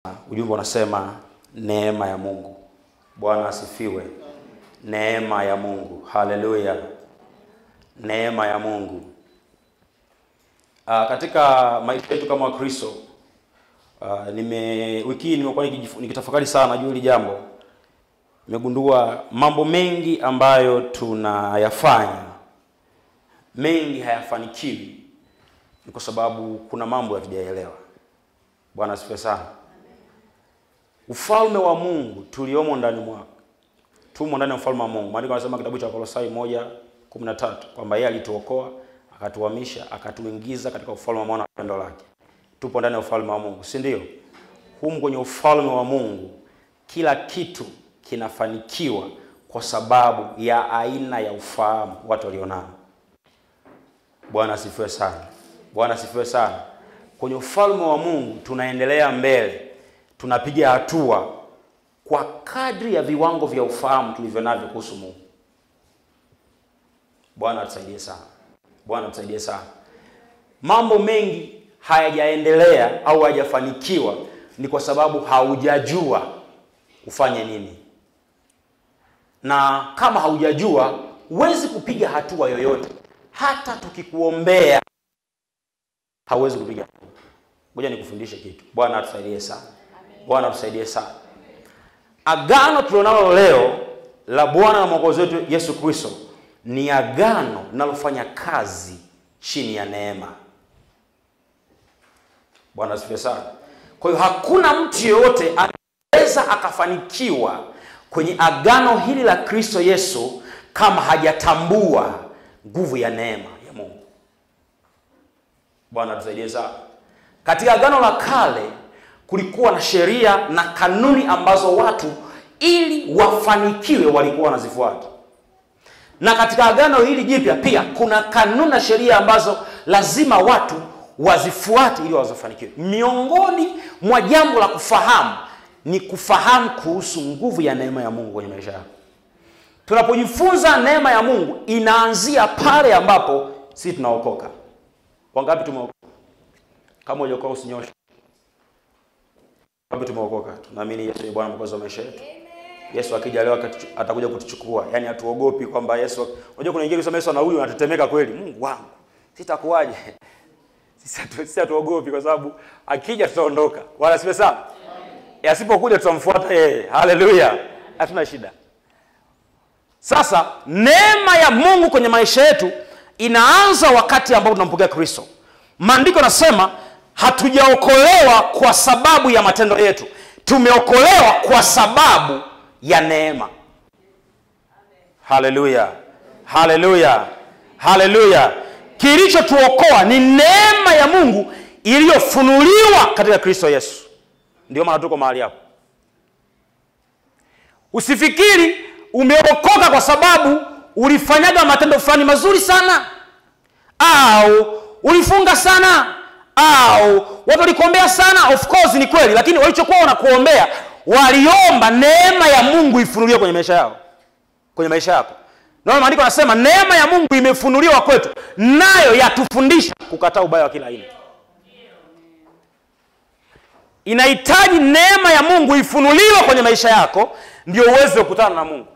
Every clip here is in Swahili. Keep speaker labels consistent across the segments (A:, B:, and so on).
A: Ujumbe unasema neema ya Mungu. Bwana asifiwe. Neema ya Mungu, haleluya. Neema ya Mungu. Uh, katika maisha yetu kama Wakristo uh, nime wiki hii nimekuwa nikijifu- nikitafakari sana juu hili jambo. Nimegundua mambo mengi ambayo tunayafanya mengi hayafanikiwi ni kwa sababu kuna mambo hatujaelewa. Bwana asifiwe sana. Ufalme wa Mungu tuliomo ndani mwake, tumo ndani ya ufalme wa Mungu. Maandiko yanasema kitabu cha Kolosai moja kumi na tatu kwamba yeye alituokoa akatuhamisha akatuingiza katika ufalme wa mwana wa pendo lake. Tupo ndani ya ufalme wa Mungu, si ndio? Humu kwenye ufalme wa Mungu kila kitu kinafanikiwa kwa sababu ya aina ya ufahamu watu walionao. Bwana asifiwe sana. Bwana asifiwe sana. Kwenye ufalme wa Mungu tunaendelea mbele, tunapiga hatua kwa kadri ya viwango vya ufahamu tulivyo navyo kuhusu Mungu. Bwana atusaidie sana. Bwana atusaidie sana. Mambo mengi hayajaendelea au hayajafanikiwa ni kwa sababu haujajua ufanye nini, na kama haujajua huwezi kupiga hatua yoyote. Hata tukikuombea hauwezi kupiga hatua. Ngoja nikufundishe kitu. Bwana atusaidie sana. Bwana atusaidie sana. Agano tulionalo leo la Bwana na Mwokozi wetu Yesu Kristo ni agano linalofanya kazi chini ya neema. Bwana asifiwe sana. Kwa hiyo hakuna mtu yeyote anaweza akafanikiwa kwenye agano hili la Kristo Yesu kama hajatambua nguvu ya neema ya Mungu. Bwana tusaidie sana. Katika agano la kale kulikuwa na sheria na kanuni ambazo watu ili wafanikiwe walikuwa wanazifuata, na katika agano hili jipya pia kuna kanuni na sheria ambazo lazima watu wazifuate ili wazifanikiwe. Miongoni mwa jambo la kufahamu ni kufahamu kuhusu nguvu ya neema ya Mungu kwenye maisha yako. Tunapojifunza neema ya Mungu inaanzia pale ambapo sisi tunaokoka. Wangapi tumeokoka? Kama hujaokoka usinyoshe. Wangapi tumeokoka? Tunaamini Yesu ni Bwana mwokozi wa maisha yetu. Yesu akija leo akatu- atakuja kutuchukua. Yaani hatuogopi kwamba Yesu unajua kuna wengine kusema Yesu ana huyu anatetemeka kweli. Mungu wangu. Sitakuwaje? Sisi hatu- sisi hatuogopi kwa sababu akija tutaondoka. Wala siwe sawa. Asipokuja tutamfuata yeye. Haleluya. Hatuna shida. Sasa neema ya Mungu kwenye maisha yetu inaanza wakati ambapo tunampokea Kristo. Maandiko nasema hatujaokolewa kwa sababu ya matendo yetu, tumeokolewa kwa sababu ya neema. Haleluya, haleluya, haleluya! Kilichotuokoa ni neema ya Mungu iliyofunuliwa katika Kristo Yesu. Ndio maana tuko mahali hapo. Usifikiri umeokoka kwa sababu ulifanyaga matendo fulani mazuri sana, au ulifunga sana, au watu walikuombea sana. Of course ni kweli, lakini walichokuwa wanakuombea waliomba neema ya Mungu ifunuliwe kwenye maisha yao, kwenye maisha yako. Naona maandiko yanasema neema ya Mungu imefunuliwa kwetu, nayo yatufundisha kukataa ubaya wa kila aina. Inahitaji neema ya Mungu ifunuliwe kwenye maisha yako ndio uweze kukutana na Mungu.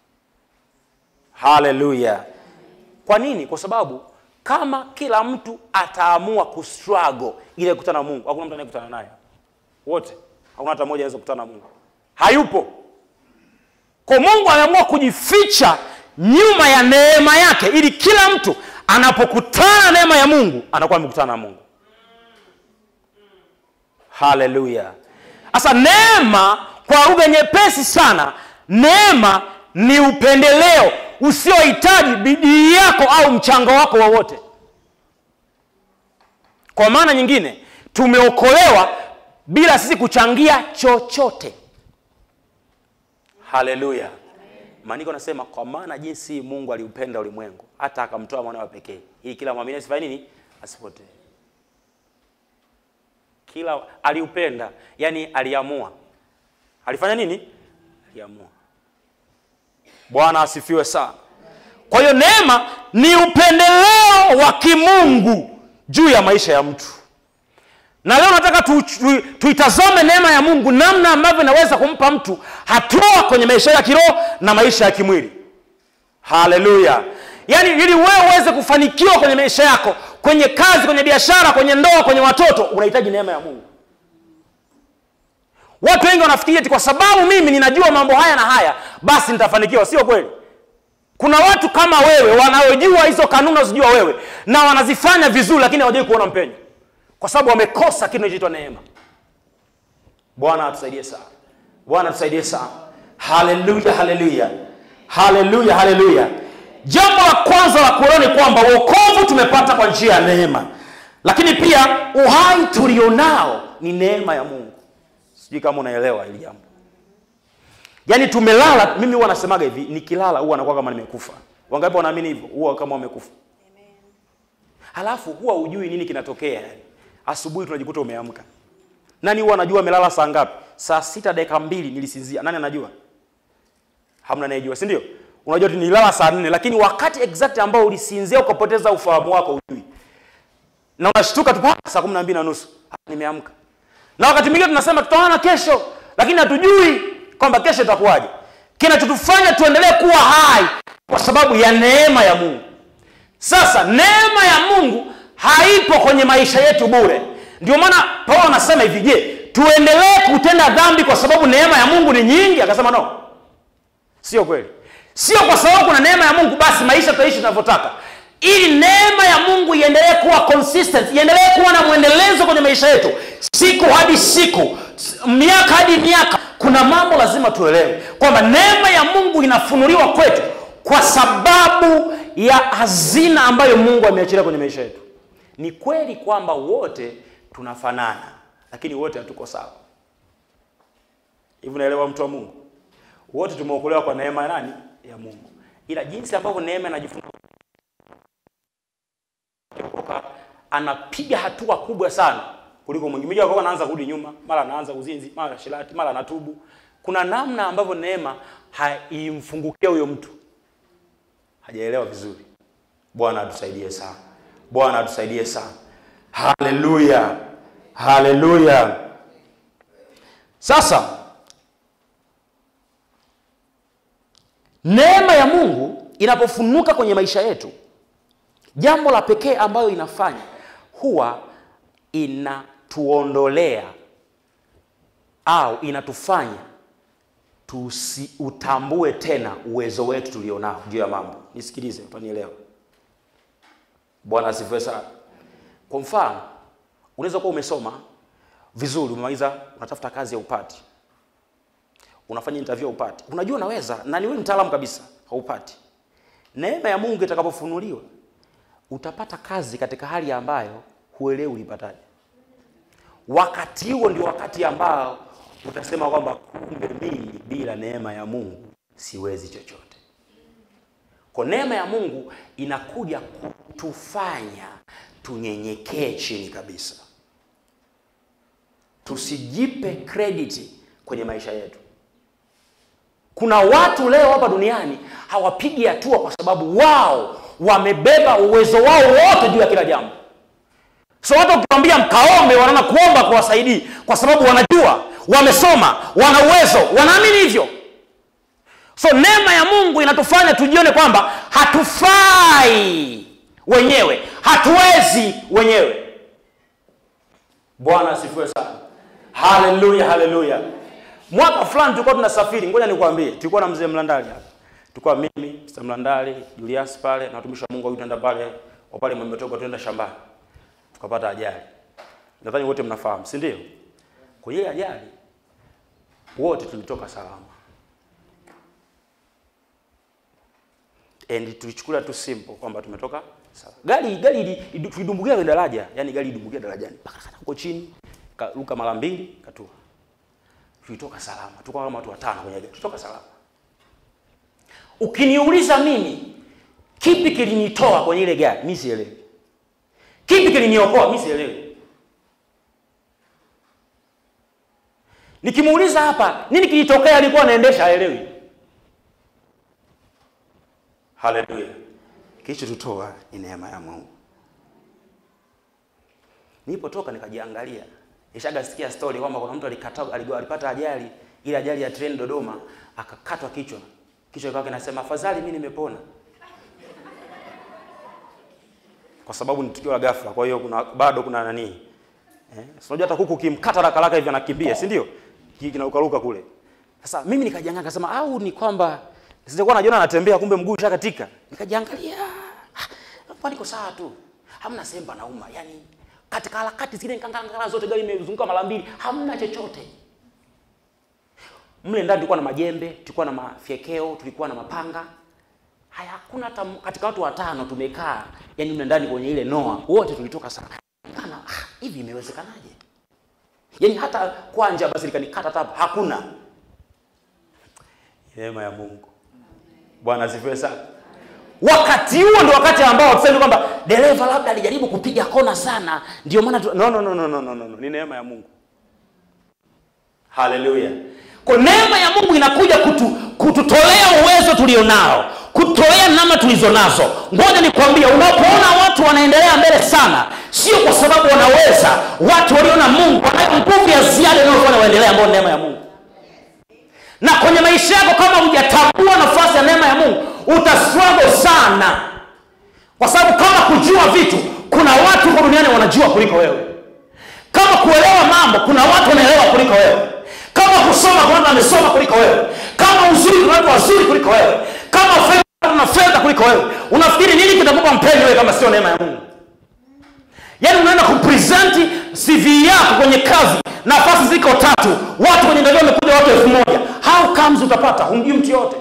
A: Haleluya! Kwa nini? Kwa sababu kama kila mtu ataamua kustruggle ili kukutana na Mungu, hakuna mtu anayekutana naye, wote, hakuna hata mmoja anaweza kukutana na Mungu, hayupo. Kwa Mungu ameamua kujificha nyuma ya neema yake, ili kila mtu anapokutana na neema ya Mungu anakuwa amekutana na Mungu. Haleluya! Sasa neema, kwa lugha nyepesi sana, neema ni upendeleo usiohitaji bidii yako au mchango wako wowote. Kwa maana nyingine, tumeokolewa bila sisi kuchangia chochote. Haleluya! Maandiko nasema, kwa maana jinsi Mungu aliupenda ulimwengu hata akamtoa mwana wa pekee, ili kila mwamini asifanye nini? Asipotee kila aliupenda, yani aliamua. Alifanya nini? Aliamua. Bwana asifiwe sana. Kwa hiyo neema ni upendeleo wa kimungu juu ya maisha ya mtu, na leo nataka tu, tu, tuitazame neema ya mungu namna ambavyo inaweza kumpa mtu hatua kwenye maisha ya kiroho na maisha ya kimwili haleluya yaani ili wewe uweze kufanikiwa kwenye maisha yako kwenye kazi kwenye biashara kwenye ndoa kwenye watoto unahitaji neema ya mungu watu wengi wanafikiria eti kwa sababu mimi ninajua mambo haya na haya basi nitafanikiwa sio kweli kuna watu kama wewe wanaojua hizo kanuni unazojua wewe na wanazifanya vizuri lakini hawajai kuona mpenyo kwa sababu wamekosa kitu kinachoitwa neema bwana atusaidie sana bwana atusaidie sana haleluya haleluya haleluya haleluya jambo la kwanza la kuelewa ni kwamba uokovu tumepata kwa njia ya neema lakini pia uhai tulionao ni neema ya mungu sijui kama unaelewa hili jambo yaani tumelala mimi huwa nasemaga hivi nikilala huwa anakuwa kama nimekufa wangapi wanaamini hivyo huwa kama wamekufa halafu huwa hujui nini kinatokea yani asubuhi tunajikuta umeamka nani huwa anajua amelala saa ngapi saa sita dakika mbili nilisinzia nani anajua hamna anayejua si ndio unajua tu nilala saa nne lakini wakati exact ambao ulisinzia ukapoteza ufahamu wako hujui na unashtuka tu pa, saa kumi na mbili na nusu Ah, nimeamka na wakati mwingine tunasema tutaona kesho lakini hatujui kwamba kesho itakuwaje kinachotufanya tuendelee kuwa hai kwa sababu ya neema ya mungu sasa neema ya mungu haipo kwenye maisha yetu bure ndio maana paulo anasema hivi je tuendelee kutenda dhambi kwa sababu neema ya mungu ni nyingi akasema no sio kweli sio kwa sababu kuna neema ya mungu basi maisha tutaishi tunavyotaka ili neema ya mungu iendelee kuwa consistent iendelee kuwa na mwendelezo kwenye maisha yetu siku hadi siku s- miaka hadi miaka kuna mambo lazima tuelewe kwamba neema ya mungu inafunuliwa kwetu kwa sababu ya hazina ambayo mungu ameachilia kwenye maisha yetu ni kweli kwamba wote tunafanana lakini wote hatuko sawa hivi unaelewa mtu wa mungu wote tumeokolewa kwa neema ya nani ya mungu ila jinsi ambavyo neema inajifunua kuokoka anapiga hatua kubwa sana kuliko mwingine mwingine kwa anaanza kurudi nyuma mara anaanza uzinzi mara shirati mara anatubu kuna namna ambavyo neema haimfungukia huyo mtu hajaelewa vizuri bwana atusaidie sana bwana atusaidie sana haleluya haleluya sasa neema ya mungu inapofunuka kwenye maisha yetu jambo la pekee ambayo inafanya huwa inatuondolea au inatufanya tusiutambue tena uwezo wetu tulionao juu ya mambo nisikilize utanielewa bwana asifiwe sana kwa mfano unaweza kuwa umesoma vizuri umemaliza unatafuta kazi ya upati unafanya interview upati unajua unaweza na ni wewe mtaalamu kabisa haupati neema ya mungu itakapofunuliwa utapata kazi katika hali ambayo huelewi ulipataje wakati huo ndio wakati ambao utasema kwamba kumbe mimi bila neema ya mungu siwezi chochote kwa neema ya mungu inakuja kutufanya tunyenyekee chini kabisa tusijipe krediti kwenye maisha yetu kuna watu leo hapa duniani hawapigi hatua kwa sababu wao wamebeba uwezo wao wote juu ya kila jambo so watu ukiwambia mkaombe wanaona kuomba kuwasaidii kwa sababu wanajua wamesoma wana uwezo wanaamini hivyo so neema ya mungu inatufanya tujione kwamba hatufai wenyewe hatuwezi wenyewe bwana asifiwe sana haleluya haleluya mwaka fulani tulikuwa tunasafiri ngoja nikwambie tulikuwa na mzee mlandali hapa tulikuwa mimi mr mlandali julius pale na watumishi wa mungu wawili tuenda pale wa pale mwembetoka tuenda shambani tukapata ajali nadhani wote mnafahamu si ndio kwenye ile ajali wote tulitoka salama and tulichukulia tu simple kwamba tumetoka salama gari gari ili- ili- tulidumbukia kwenye daraja yani gari idumbukia darajani Pakakata huko chini karuka mara mbili katua tulitoka salama tulikuwa kama watu watano kwenye gari tulitoka salama ukiniuliza mimi kipi kilinitoa kwenye ile gari mi sielewi kipi kiliniokoa mi sielewi nikimuuliza hapa nini kilitokea alikuwa anaendesha haelewi haleluya kilichotutoa ni neema ya mungu nilipotoka nikajiangalia Nishagasikia story kwamba kuna mtu alikata aligo- alipata ajali, ile ajali ya treni Dodoma, akakatwa kichwa. Kichwa kikawa kinasema afadhali mimi nimepona. Kwa sababu ni tukio la ghafla, kwa hiyo kuna bado kuna nani? Eh, si unajua hata kuku ukimkata haraka haraka hivi anakimbia, si ndio? Hiki kinarukaruka kule. Sasa mimi nikajiangalia nikasema au ni kwamba sijakuwa najiona anatembea kumbe mguu ushakatika. Nikajiangalia. ah, Hapa niko sawa tu. Hamna sehemu panauma. Yaani katika harakati zile ngangangana zote gari imezunguka mara mbili, hamna chochote. Mle ndani tulikuwa na majembe, tulikuwa na mafyekeo, tulikuwa na mapanga. Haya hakuna hata m- katika watu watano tumekaa, yani mle ndani kwenye ile noa, wote tulitoka sana. Kana ah, hivi imewezekanaje? Yaani hata kwanja basi likanikata tapa, hakuna. Neema ya Mungu. Bwana asifiwe sana. Wakati huo ndio wakati ambao tuseme kwamba dereva labda alijaribu kupiga kona sana, ndio maana tu... no, no, no, no, no, no, no, no. Ni neema ya Mungu. Haleluya. Kwa neema ya Mungu inakuja kutu, kututolea uwezo tulionao, kutolea namna tulizo nazo. Ngoja nikwambie, unapoona watu wanaendelea mbele sana, sio kwa sababu wanaweza. Watu walio na Mungu wanayo nguvu ya ziada inayofanya waendelee, ambao ni neema ya Mungu na kwenye maisha yako kama hujatambua nafasi ya neema ya mungu utastruggle sana kwa sababu kama kujua vitu kuna watu huko duniani wanajua kuliko wewe kama kuelewa mambo kuna watu wanaelewa kuliko wewe kama kusoma kuna watu wamesoma kuliko wewe kama uzuri kuna watu wazuri kuliko wewe kama fedha kuna watu na fedha kuliko wewe unafikiri nini kitakupa mpenzi wewe kama sio neema ya mungu yaani unaenda kupresenti cv yako kwenye kazi nafasi ziko tatu watu kwenye interview wamekuja watu elfu moja how comes utapata humjui mtu yote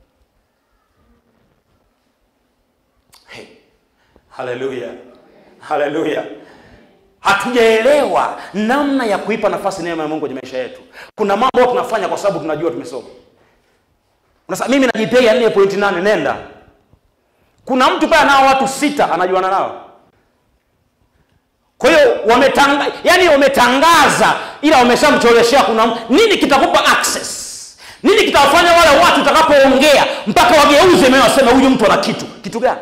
A: hey. haleluya haleluya hatujaelewa namna ya kuipa nafasi neema ya mungu kwenye maisha yetu kuna mambo ambayo tunafanya kwa sababu tunajua tumesoma unasema mimi najipea nne pointi nane nenda kuna mtu pale anao watu sita anajuana nao kwa hiyo wametanga, yani wametangaza ila wameshamcholeshea kuna m- nini kitakupa access nini kitawafanya wale watu utakapoongea mpaka wageuze meo waseme huyu mtu ana kitu kitu gani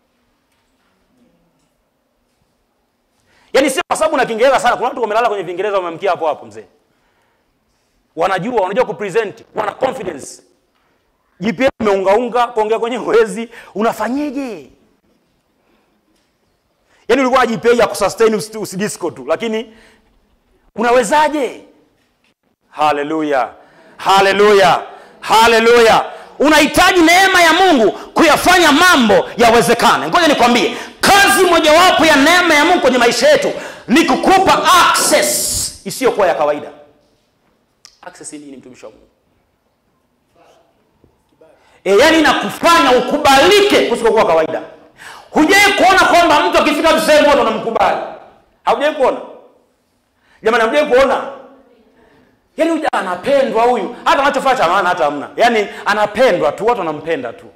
A: yaani sio kwa sababu na kiingereza sana kuna watu wamelala kwenye viingereza wamemkia hapo hapo mzee wanajua wanajua kupresent wana confidence jipya umeungaunga kuongea kwenye uwezi unafanyeje yaani ulikuwa na GPA ya kusustain usi- usidisco tu lakini unawezaje haleluya haleluya haleluya unahitaji neema ya mungu kuyafanya mambo yawezekane ngoja nikwambie kazi mojawapo ya neema ya mungu kwenye maisha yetu ni kukupa access isiyokuwa ya kawaida access hii ni mtumishi wa mungu e, yani inakufanya ukubalike kusikokuwa kawaida hujai kuona kwamba mtu akifika tu sehemu watu wanamkubali haujai kuona jamani haujai kuona yaani huja anapendwa huyu hata anachofanya cha maana hata hamna yaani anapendwa tu watu wanampenda tu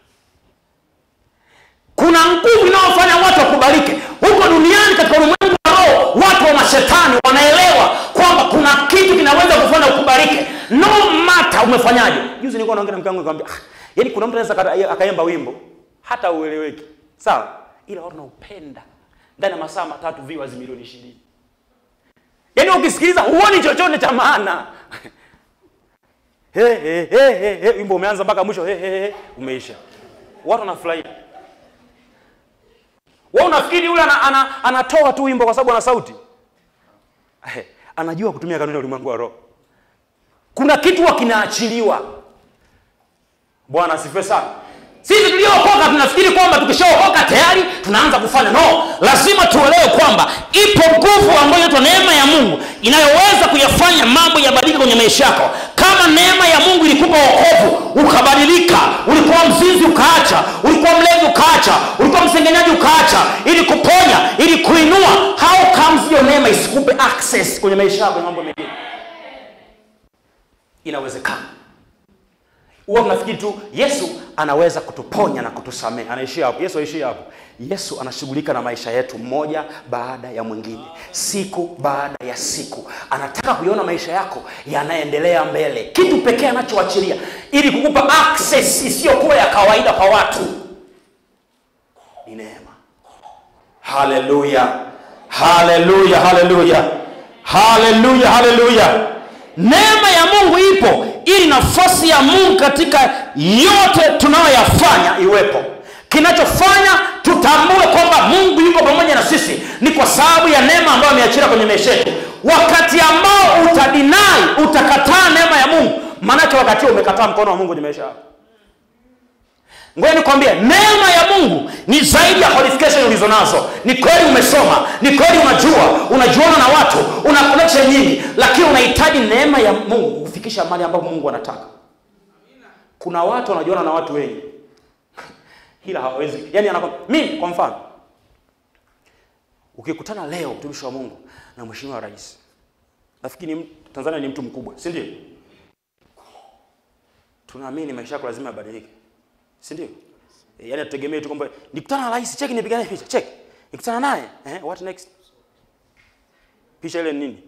A: kuna nguvu inayofanya watu wakubalike huko duniani katika ulimwengu wa roho watu wa mashetani wanaelewa kwamba kuna kitu kinaweza kufanya ukubalike no mata umefanyaje juzi nilikuwa naongea na mke wangu nikamwambia ah, yaani kuna mtu anaweza akata- akaimba wimbo hata ueleweki sawa ila watu wanaupenda ndani ya masaa matatu viewers milioni ishirini yaani ukisikiliza huoni chochote cha maana He, he, he, he, he. wimbo umeanza mpaka mwisho he, he, he. umeisha watu wanafurahia wewe unafikiri yule ana, ana, anatoa tu wimbo kwa sababu ana sauti Eh, anajua kutumia kanuni ya ulimwengu wa roho kuna kitu huwa kinaachiliwa bwana asifiwe sana sisi tuliookoka tunafikiri kwamba tukishaokoka tayari tunaanza kufanya no lazima tuelewe kwamba ipo nguvu ambayo inaitwa neema ya mungu inayoweza kuyafanya mambo yabadilike kwenye maisha yako kama neema ya mungu ilikupa wokovu ukabadilika ulikuwa mzinzi ukaacha ulikuwa mlevi ukaacha ulikuwa msengenyaji ukaacha ili kuponya ili kuinua how comes hiyo neema isikupe access kwenye maisha yako na mambo mengine inawezekana huwa tunafikiri tu yesu anaweza kutuponya na kutusamehe anaishia hapo yesu aishia hapo yesu anashughulika na maisha yetu mmoja baada ya mwingine siku baada ya siku anataka kuiona maisha yako yanaendelea mbele kitu pekee anachoachilia ili kukupa access isiyokuwa ya kawaida kwa watu ni neema haleluya haleluya haleluya haleluya haleluya neema ya mungu ipo ili nafasi ya mungu katika yote tunayoyafanya iwepo kinachofanya tutambue kwamba mungu yuko pamoja na sisi ni kwa sababu ya neema ambayo ameachilia kwenye maisha yetu wakati ambao utadinai utakataa neema ya mungu maanake wakati huo umekataa mkono wa mungu kwenye maisha yako ngoja nikwambie neema ya mungu ni zaidi ya qualification ulizo nazo ni kweli umesoma ni kweli unajua unajuana na watu una connection nyingi lakini unahitaji neema ya mungu kufikisha mali ambapo mungu anataka kuna watu wanajuana na watu wengi ila hawawezi yani anako mimi kwa mfano ukikutana leo mtumishi wa mungu na mheshimiwa rais nafikiri ni mtu- tanzania ni mtu mkubwa si ndio tunaamini maisha yako lazima yabadilike si ndio e, yani tutegemee tu kwamba nikutana na rais cheki nipigane picha cheki nikutana naye eh, what next picha ile ni nini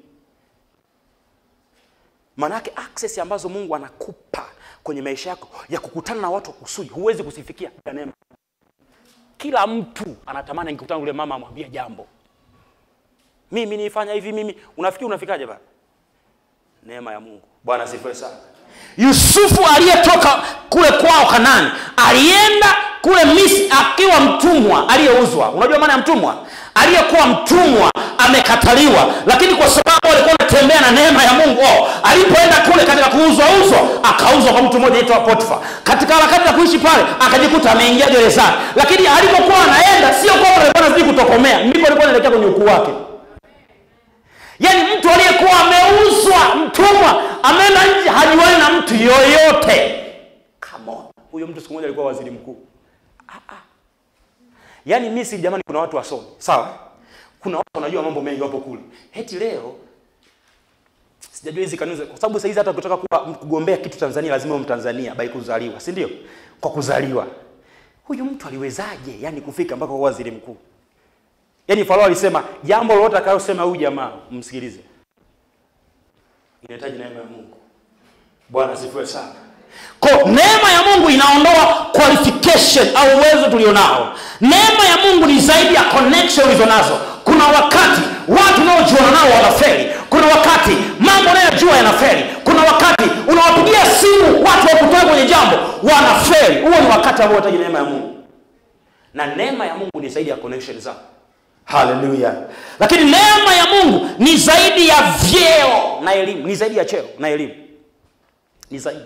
A: maanake access ambazo mungu anakupa kwenye maisha yako ya kukutana na watu wa kusudi huwezi kusifikia bila neema kila mtu anatamani angekutana yule mama amwambie jambo mimi nifanya hivi mimi unafikiri unafikaje bana neema ya mungu bwana asifiwe sana yusufu aliyetoka kule kwao kanani alienda kule misri akiwa mtumwa aliyeuzwa unajua maana ya mtumwa aliyekuwa mtumwa amekataliwa lakini kwa sababu alikuwa anatembea na neema ya mungu oh, alipoenda kule katika kuuzwa uzwa akauzwa kwa mtu mmoja aitwa potifa katika harakati za kuishi pale akajikuta ameingia gerezani lakini alipokuwa anaenda sio kwamba alikuwa anazidi kutokomea ndipo alikuwa anaelekea kwenye ukuu wake yaani mtu aliyekuwa ameuzwa mtumwa ameenda nje hajuani na mtu yoyote Come on. huyo mtu siku moja alikuwa waziri mkuu Ah, ah. yaani misri jamani kuna watu wasomi sawa kuna watu wanajua mambo mengi wapo kule heti leo sijajua hizi kanuni za- kwa sababu sahizi hata ukitaka kuwa kugombea kitu tanzania lazima uwe mtanzania by kuzaliwa si ndio kwa kuzaliwa huyu mtu aliwezaje yani kufika mpaka kuwa waziri mkuu yaani farao alisema jambo lolote atakayosema huyu jamaa msikilize inahitaji neema ya mungu bwana asifiwe sana ko neema ya mungu inaondoa qualification au uwezo tulionao neema ya mungu ni zaidi ya connection ulizo nazo kuna wakati watu unaojuana nao wanaferi kuna wakati mambo unayojua yanaferi kuna wakati unawapigia simu watu wakutoe kwenye jambo wanaferi huo ni wakati ambao unahitaji neema ya mungu na neema ya mungu ni zaidi ya connection zako haleluya lakini neema ya mungu ni zaidi ya vyeo na elimu ni zaidi ya cheo na elimu ni zaidi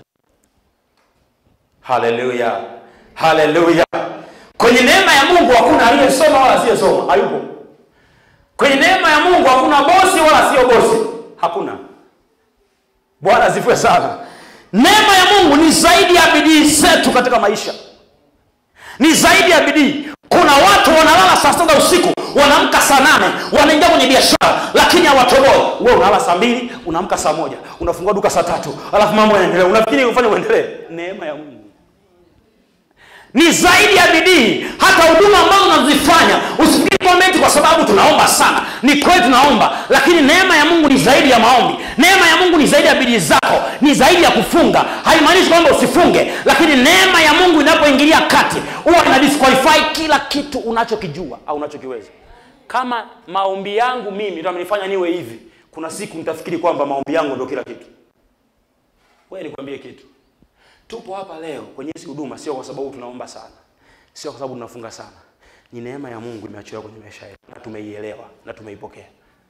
A: haleluya haleluya kwenye neema ya mungu hakuna aliyesoma wala asiyesoma hayupo kwenye neema ya mungu hakuna bosi wala sio bosi hakuna bwana zifue sana neema ya mungu ni zaidi ya bidii zetu katika maisha ni zaidi ya bidii kuna watu wanalala saa sita usiku wanaamka saa nane wanaingia kwenye biashara lakini hawatoboi we unalala saa mbili unaamka saa moja unafungua duka saa tatu alafu mambo yanaendelea unafikiri ufanye uendelee neema ya mungu ni zaidi ya bidii hata huduma ambazo unazifanya usifikiri kwamba eti kwa sababu tunaomba sana ni kweli tunaomba lakini neema ya mungu ni zaidi ya maombi neema ya mungu ni zaidi ya bidii zako ni zaidi ya kufunga haimaanishi kwamba usifunge lakini neema ya mungu inapoingilia kati huwa ina disqualify kila kitu unachokijua au unachokiweza kama maombi yangu mimi ndo amenifanya niwe hivi kuna siku nitafikiri kwamba maombi yangu ndo kila kitu wewe nikwambie kitu tupo hapa leo kwenye hizi huduma sio kwa sababu tunaomba sana sio kwa sababu tunafunga sana ni neema ya mungu imeachiliwa kwenye maisha yetu na tumeielewa na tumeipokea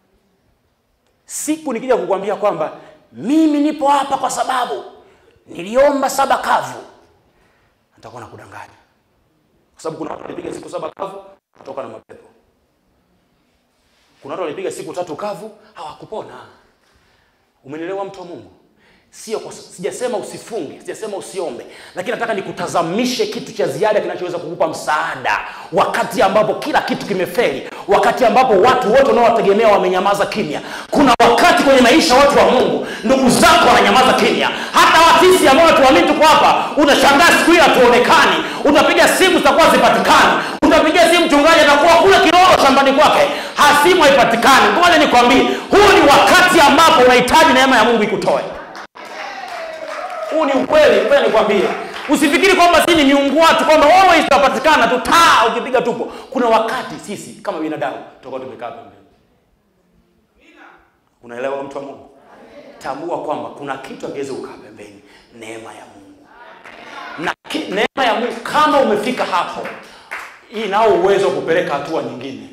A: siku nikija kukwambia kwamba mimi nipo hapa kwa sababu niliomba saba kavu nitakuwa na kudanganya kwa sababu kuna watu walipiga siku saba kavu kutoka na mapepo kuna watu walipiga siku tatu kavu hawakupona umenielewa mtu wa mungu sio kwa, sijasema usifunge sijasema usiombe lakini nataka nikutazamishe kitu cha ziada kinachoweza kukupa msaada wakati ambapo kila kitu kimeferi wakati ambapo watu wote unaowategemea wamenyamaza kimya kuna wakati kwenye maisha watu wa mungu ndugu zako wananyamaza kimya hata wasisi ambao tuamini tuko hapa unashangaa siku hii hatuonekani utapiga simu zitakuwa zipatikani utapigia simu mchungaji atakuwa kule kilolo shambani kwake hasimu haipatikani ngoja nikwambie huu ni wakati ambapo unahitaji neema ya mungu ikutoe huu ni ukweli ngoja nikwambie usifikiri kwamba sisi ni miungu watu kwamba always tutapatikana tu taa ukipiga tupo kuna wakati sisi kama binadamu tutakuwa tumekaa pembeni Unaelewa mtu wa Mungu? Tambua kwamba kuna kitu akiweza kukaa pembeni, neema ya Mungu na ki, neema ya Mungu kama umefika hapo, hii nao uwezo wa kupeleka hatua nyingine.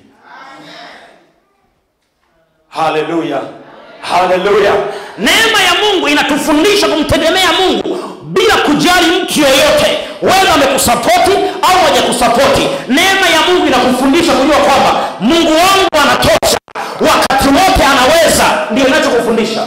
A: Haleluya, haleluya! Neema ya Mungu inatufundisha kumtegemea Mungu bila kujali mtu yoyote, wewe amekusapoti au hajakusapoti. Neema ya Mungu inakufundisha kujua kwamba Mungu wangu anatosha, wakati wote anaweza. Ndio inachokufundisha.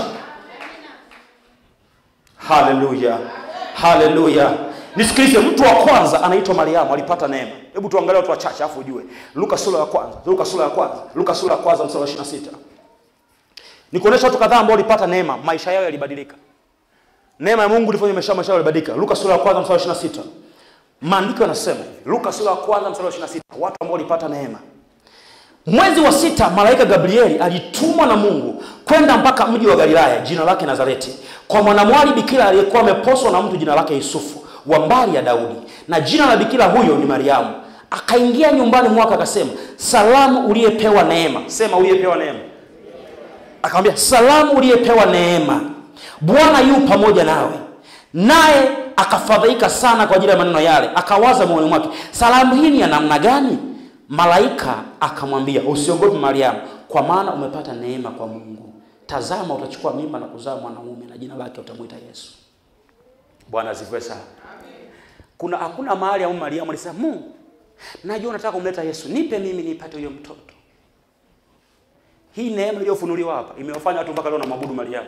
A: Haleluya, haleluya! Nisikilize, mtu wa kwanza anaitwa Mariamu, alipata neema. Hebu tuangalie watu wachache afu ujue. Luka sura ya kwanza, Luka sura ya kwanza, Luka sura ya kwanza mstari wa 26. Nikuonesha watu kadhaa ambao walipata neema, maisha yao yalibadilika. Neema ya Mungu ilifanya maisha maisha yao yalibadilika. Luka sura ya kwanza mstari wa 26. Maandiko yanasema hivi, Luka sura ya kwanza mstari wa 26, watu ambao walipata neema. Mwezi wa sita malaika Gabrieli alitumwa na Mungu kwenda mpaka mji wa Galilaya jina lake Nazareti, kwa mwanamwali bikira aliyekuwa ameposwa na mtu jina lake Yusufu wa mbari ya Daudi, na jina la bikira huyo ni Mariamu. Akaingia nyumbani mwake akasema, salamu uliyepewa neema. Sema uliyepewa neema. Akamwambia, salamu uliyepewa neema, Bwana yu pamoja nawe. Naye akafadhaika sana kwa ajili ya maneno yale, akawaza moyoni mwake, salamu hii ni ya namna gani? Malaika akamwambia, usiogope Mariamu, kwa maana umepata neema kwa Mungu. Tazama, utachukua mimba na kuzaa mwanaume, na jina lake utamwita Yesu. Bwana asifiwe sana. Kuna hakuna mahali au Mariamu alisema, Mungu, najua unataka kumleta Yesu, nipe mimi nipate huyo mtoto. Hii neema iliyofunuliwa hapa imewafanya watu mpaka leo na mabudu Mariamu.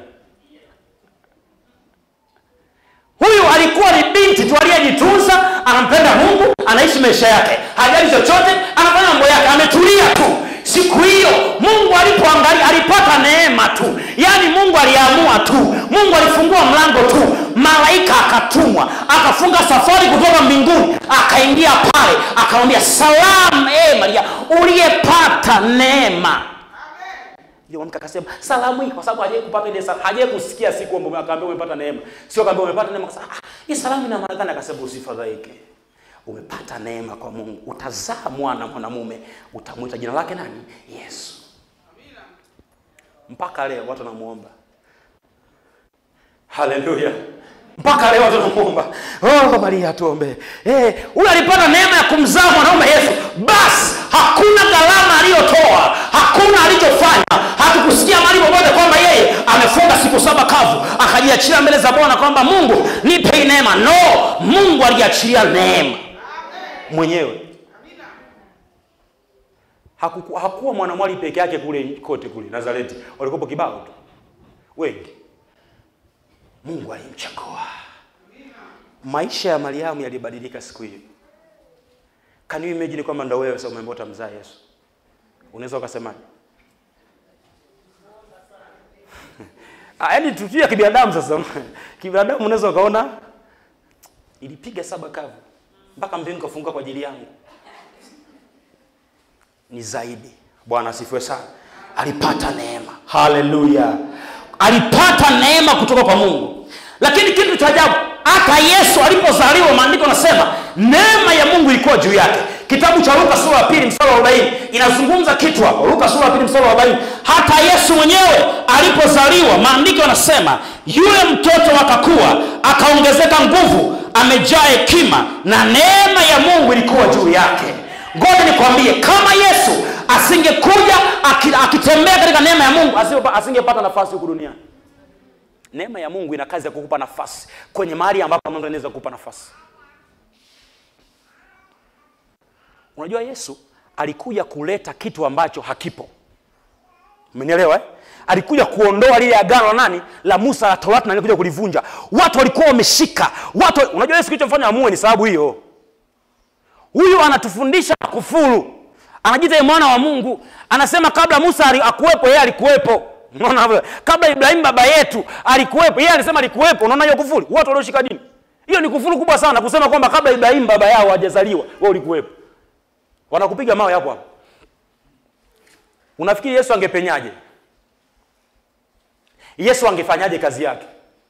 A: Huyu alikuwa ni binti tu aliyejitunza, anampenda Mungu, anaishi maisha yake, hajali chochote, anafanya mambo yake, ametulia tu. Siku hiyo Mungu alipoangalia, alipata neema tu, yaani Mungu aliamua tu, Mungu alifungua mlango tu, malaika akatumwa, akafunga safari kutoka mbinguni, akaingia pale, akamwambia salamu, e Maria, uliyepata neema ndio mke akasema salamu hii, kwa sababu hajawahi kupata ile salamu, hajawahi kusikia siku kwamba akaambia umepata neema, sio akaambia umepata neema. Akasema ah, hii salamu ina maana gani? Akasema usifadhaike, umepata neema kwa Mungu, utazaa mwana mwanamume, utamwita jina lake nani? Yesu. Mpaka leo watu wanamuomba. Haleluya! mpaka leo watu wanamuomba, oh Maria tuombee. Eh, huyu alipata neema ya kumzaa mwanaume Yesu, basi hakuna gharama aliyotoa, hakuna alichofanya. Hatukusikia mahali popote kwamba yeye amefunga siku saba kavu akajiachilia mbele za Bwana kwamba Mungu nipe hii neema. No, Mungu aliachilia neema mwenyewe. Hakuku, hakuwa mwanamwali peke yake kule kote kule Nazareti, walikuwa kibao tu wengi. Mungu alimchagua. Maisha ya Mariamu yalibadilika siku hiyo. Can you imagine kwamba ndo wewe sasa umeambia utamzaa Yesu? Unaweza ukasemaje? Ah, yaani tutia kibinadamu sasa. Kibinadamu unaweza ukaona ilipiga saba kavu mpaka mbingu kafunguka kwa ajili yangu. Ni zaidi. Bwana asifiwe sana. Alipata neema. Haleluya. Alipata neema kutoka kwa Mungu. Lakini kitu cha ajabu, hata Yesu alipozaliwa, maandiko yanasema neema ya Mungu ilikuwa juu yake. Kitabu cha Luka sura ya pili mstari wa 40 inazungumza kitu hapo. Luka sura ya pili mstari wa 40, hata Yesu mwenyewe alipozaliwa, maandiko yanasema yule mtoto akakua, akaongezeka nguvu, amejaa hekima, na neema ya Mungu ilikuwa juu yake. Ngoja nikwambie, kama Yesu asingekuja akitembea katika neema ya Mungu, asingepata nafasi huku duniani. Neema ya Mungu ina kazi ya kukupa nafasi kwenye mahali ambapo Mungu anaweza kukupa nafasi. Unajua Yesu alikuja kuleta kitu ambacho hakipo. Umenielewa eh? Alikuja kuondoa lile agano la nani? La Musa la Torati na alikuja kulivunja. Watu walikuwa wameshika. Watu unajua Yesu kilichomfanya amue ni sababu hiyo. Huyu anatufundisha kufuru. Anajiita mwana wa Mungu. Anasema kabla Musa akuwepo yeye alikuwepo. Unaona hapo? Kabla Ibrahim baba yetu alikuwepo, yeye alisema alikuwepo. Unaona hiyo kufuru? Watu walioshika dini. Hiyo ni kufuru kubwa sana kusema kwamba kabla Ibrahim baba yao hajazaliwa, wewe ulikuwepo. Wanakupiga mawe hapo hapo. Unafikiri Yesu angepenyaje? Yesu angefanyaje kazi yake?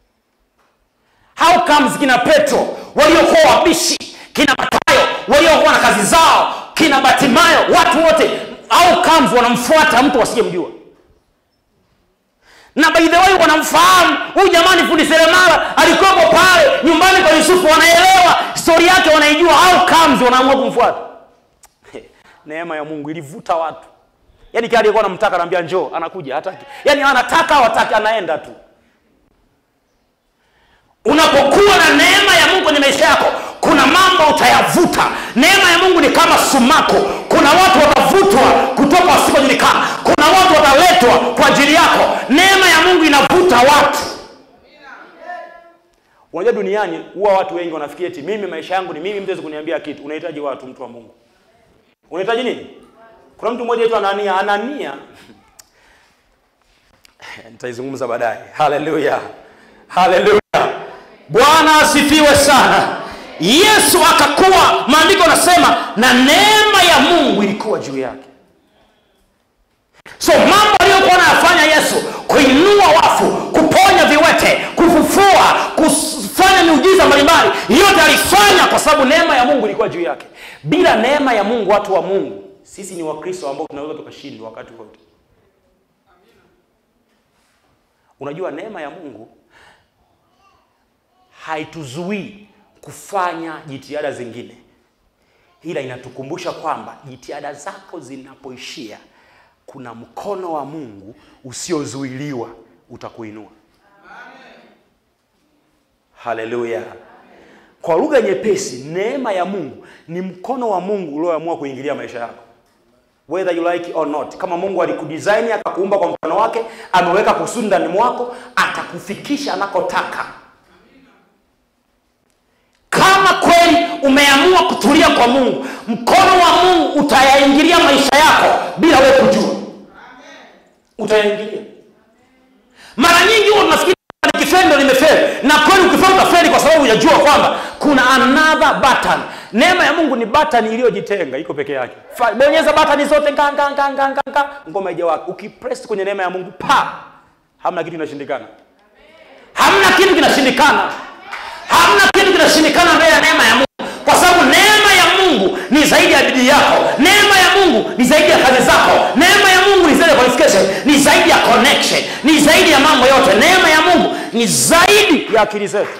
A: How comes kina Petro waliokuwa wabishi, kina Mathayo waliokuwa na kazi zao, kina Batimayo, watu wote how comes wanamfuata mtu wasiyemjua? na by the way wanamfahamu huyu jamani fundi seremala alikuwepo pale nyumbani kwa yusufu wanaelewa stori yake wanaijua au comes wanaamua kumfuata neema ya mungu ilivuta watu yaani kile aliyekuwa anamtaka anaambia njoo anakuja hataki yaani anataka hawataki anaenda tu unapokuwa na neema ya mungu kwenye maisha yako kuna mambo utayavuta neema ya mungu ni kama sumaku kuna watu watavutwa kutoka wasikojulikana kuna watu wataletwa kwa ajili yako neema ya mungu inavuta watu unajua duniani huwa watu wengi wanafikiri eti mimi maisha yangu ni mimi mtu hawezi kuniambia kitu unahitaji watu mtu wa mungu unahitaji nini kuna mtu mmoja aitwa anania anania nitaizungumza baadaye haleluya haleluya bwana asifiwe sana yesu akakuwa maandiko anasema na neema ya mungu ilikuwa juu yake so mambo aliyokuwa anayafanya yesu kuinua wafu kuponya viwete kufufua kufanya miujiza mbalimbali yote alifanya kwa sababu neema ya mungu ilikuwa juu yake bila neema ya mungu watu wa mungu sisi ni wakristo ambao tunaweza tukashindwa wakati wote unajua neema ya mungu haituzuii kufanya jitihada zingine ila inatukumbusha kwamba jitihada zako zinapoishia kuna mkono wa mungu usiozuiliwa utakuinua haleluya kwa lugha nyepesi neema ya mungu ni mkono wa mungu ulioamua kuingilia maisha yako whether you like or not kama mungu alikudesign akakuumba kwa mfano wake ameweka kusudi ndani mwako atakufikisha anakotaka kama kweli umeamua kutulia kwa mungu mkono wa mungu utayaingilia maisha yako bila wewe kujua utayaingilia mara nyingi huwa tunafikiri nikifeli ndo nimefeli na kweli ukifeli utafeli kwa sababu hujajua kwamba kuna another button neema ya mungu ni button iliyojitenga iko peke yake Fa- bonyeza button zote nga, nga, nga, nga, nga, nga, ngoma ijawaka ukipress kwenye neema ya mungu pa hamna kitu kinashindikana hamna kitu kinashindikana hamna kitu kinashindikana mbele ya neema ya mungu kwa sababu neema ya mungu ni zaidi ya bidii yako neema ya mungu ni zaidi ya kazi zako neema ya mungu ni zaidi ya qualification ni zaidi ya connection ni zaidi ya mambo yote neema ya mungu ni zaidi ya akili zetu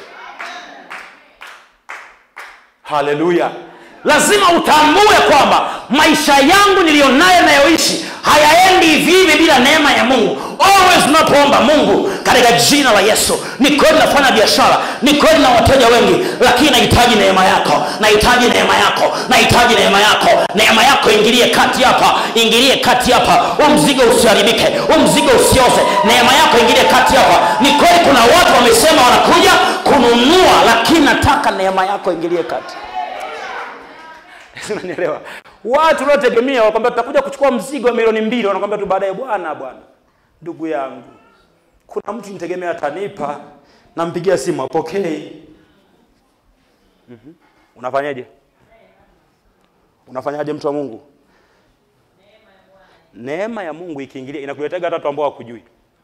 A: haleluya lazima utambue kwamba maisha yangu niliyonayo nayoishi hayaendi hivi hivi bila neema ya mungu always unapoomba mungu katika jina la yesu ni kweli nafanya biashara ni kweli na wateja wengi lakini nahitaji neema yako nahitaji neema yako nahitaji neema yako neema yako ingilie kati hapa ingilie kati hapa huu mzigo usiharibike huu mzigo usioze neema yako ingilie kati hapa ni kweli kuna watu wamesema wanakuja kununua lakini nataka neema yako ingilie kati unanielewa watu waliotegemea wakwambia tutakuja kuchukua mzigo wa milioni mbili wanakwambia tu baadaye bwana bwana ndugu yangu kuna mtu nitegemea atanipa nampigia simu apokei mm-hmm. unafanyaje unafanyaje mtu wa mungu neema ya mungu ikiingilia inakuletega hata watu ambao hawakujui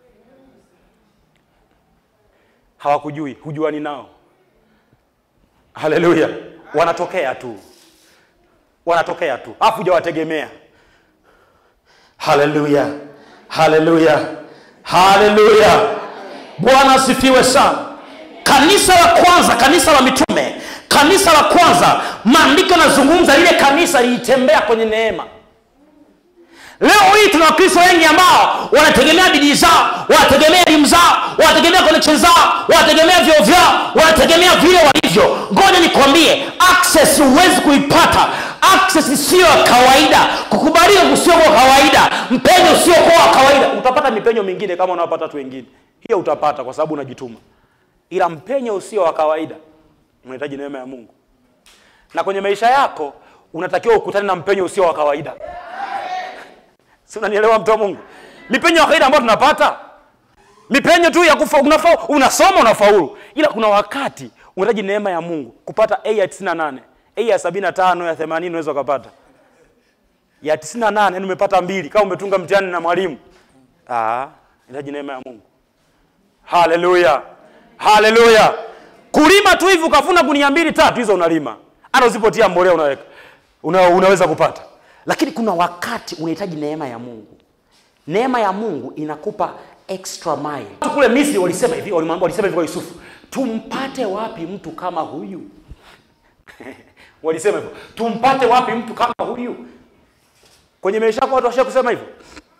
A: hawakujui hujuani nao haleluya wanatokea tu wanatokea tu afu hujawategemea haleluya haleluya haleluya bwana asifiwe sana kanisa la kwanza kanisa la mitume kanisa la kwanza maandiko yanazungumza lile kanisa lilitembea kwenye neema leo hii tuna wakristo wengi ambao wanategemea bidii zao wanategemea elimu zao wanategemea connection zao wanategemea vyoo vyao wanategemea vile walivyo ngoja nikwambie access huwezi kuipata access siyo ya kawaida kukubalika kusiokuwa kawaida mpenyo usiokuwa wa kawaida utapata mipenyo mingine kama unaopata watu wengine hiyo utapata kwa sababu unajituma ila mpenyo usio wa kawaida unahitaji neema ya mungu na kwenye maisha yako unatakiwa ukutane na mpenyo usio wa kawaida si unanielewa mtu wa mungu mipenyo ya kawaida ambayo tunapata mipenyo tu ya kufa unafa, unasoma unafaulu ila kuna wakati unahitaji neema ya mungu kupata a ya 98 a ya 75 ya 80 unaweza ukapata ya 98 yani umepata mbili kama umetunga mtihani na mwalimu ah unahitaji neema ya mungu haleluya haleluya kulima tu hivi ukavuna gunia mbili tatu hizo unalima hata usipotia mbolea unaweka una, unaweza kupata lakini kuna wakati unahitaji neema ya mungu neema ya mungu inakupa extra mile. Watu kule Misri walisema hivi, walimwambia walisema hivi kwa Yusufu, tumpate wapi mtu kama huyu? walisema hivyo, tumpate wapi mtu kama huyu? Kwenye maisha yako watu washa kusema hivyo,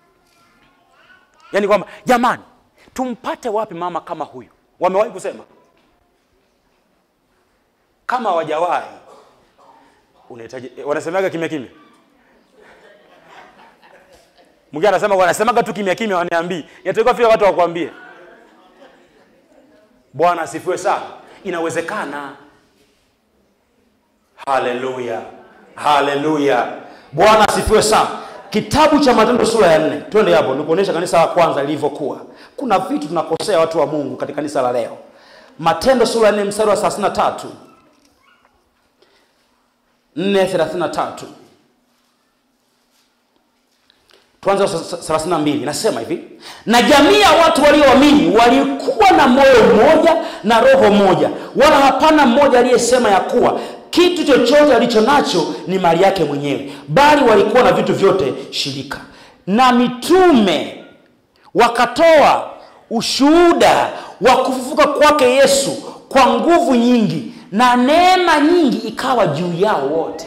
A: yaani kwamba jamani, tumpate wapi mama kama huyu? Wamewahi kusema? Kama hawajawahi, unahitaji wanasemaga kimya kimya Mwingine anasema wanasemaga tu kimya kimya, waniambii yatakiwa fika watu wakwambie. Bwana asifiwe sana. Inawezekana. Haleluya, haleluya. Bwana asifiwe sana. Kitabu cha Matendo sura ya nne, twende hapo nikuonyesha kanisa la kwanza lilivyokuwa. Kuna vitu tunakosea watu wa Mungu katika kanisa la leo. Matendo sura ya nne mstari wa 33 4:33 tuanze 32 nasema hivi na jamii ya watu walioamini walikuwa na moyo mmoja na roho moja wala hapana mmoja aliyesema ya kuwa kitu chochote alicho nacho ni mali yake mwenyewe bali walikuwa na vitu vyote shirika na mitume wakatoa ushuhuda wa kufufuka kwake yesu kwa nguvu nyingi na neema nyingi ikawa juu yao wote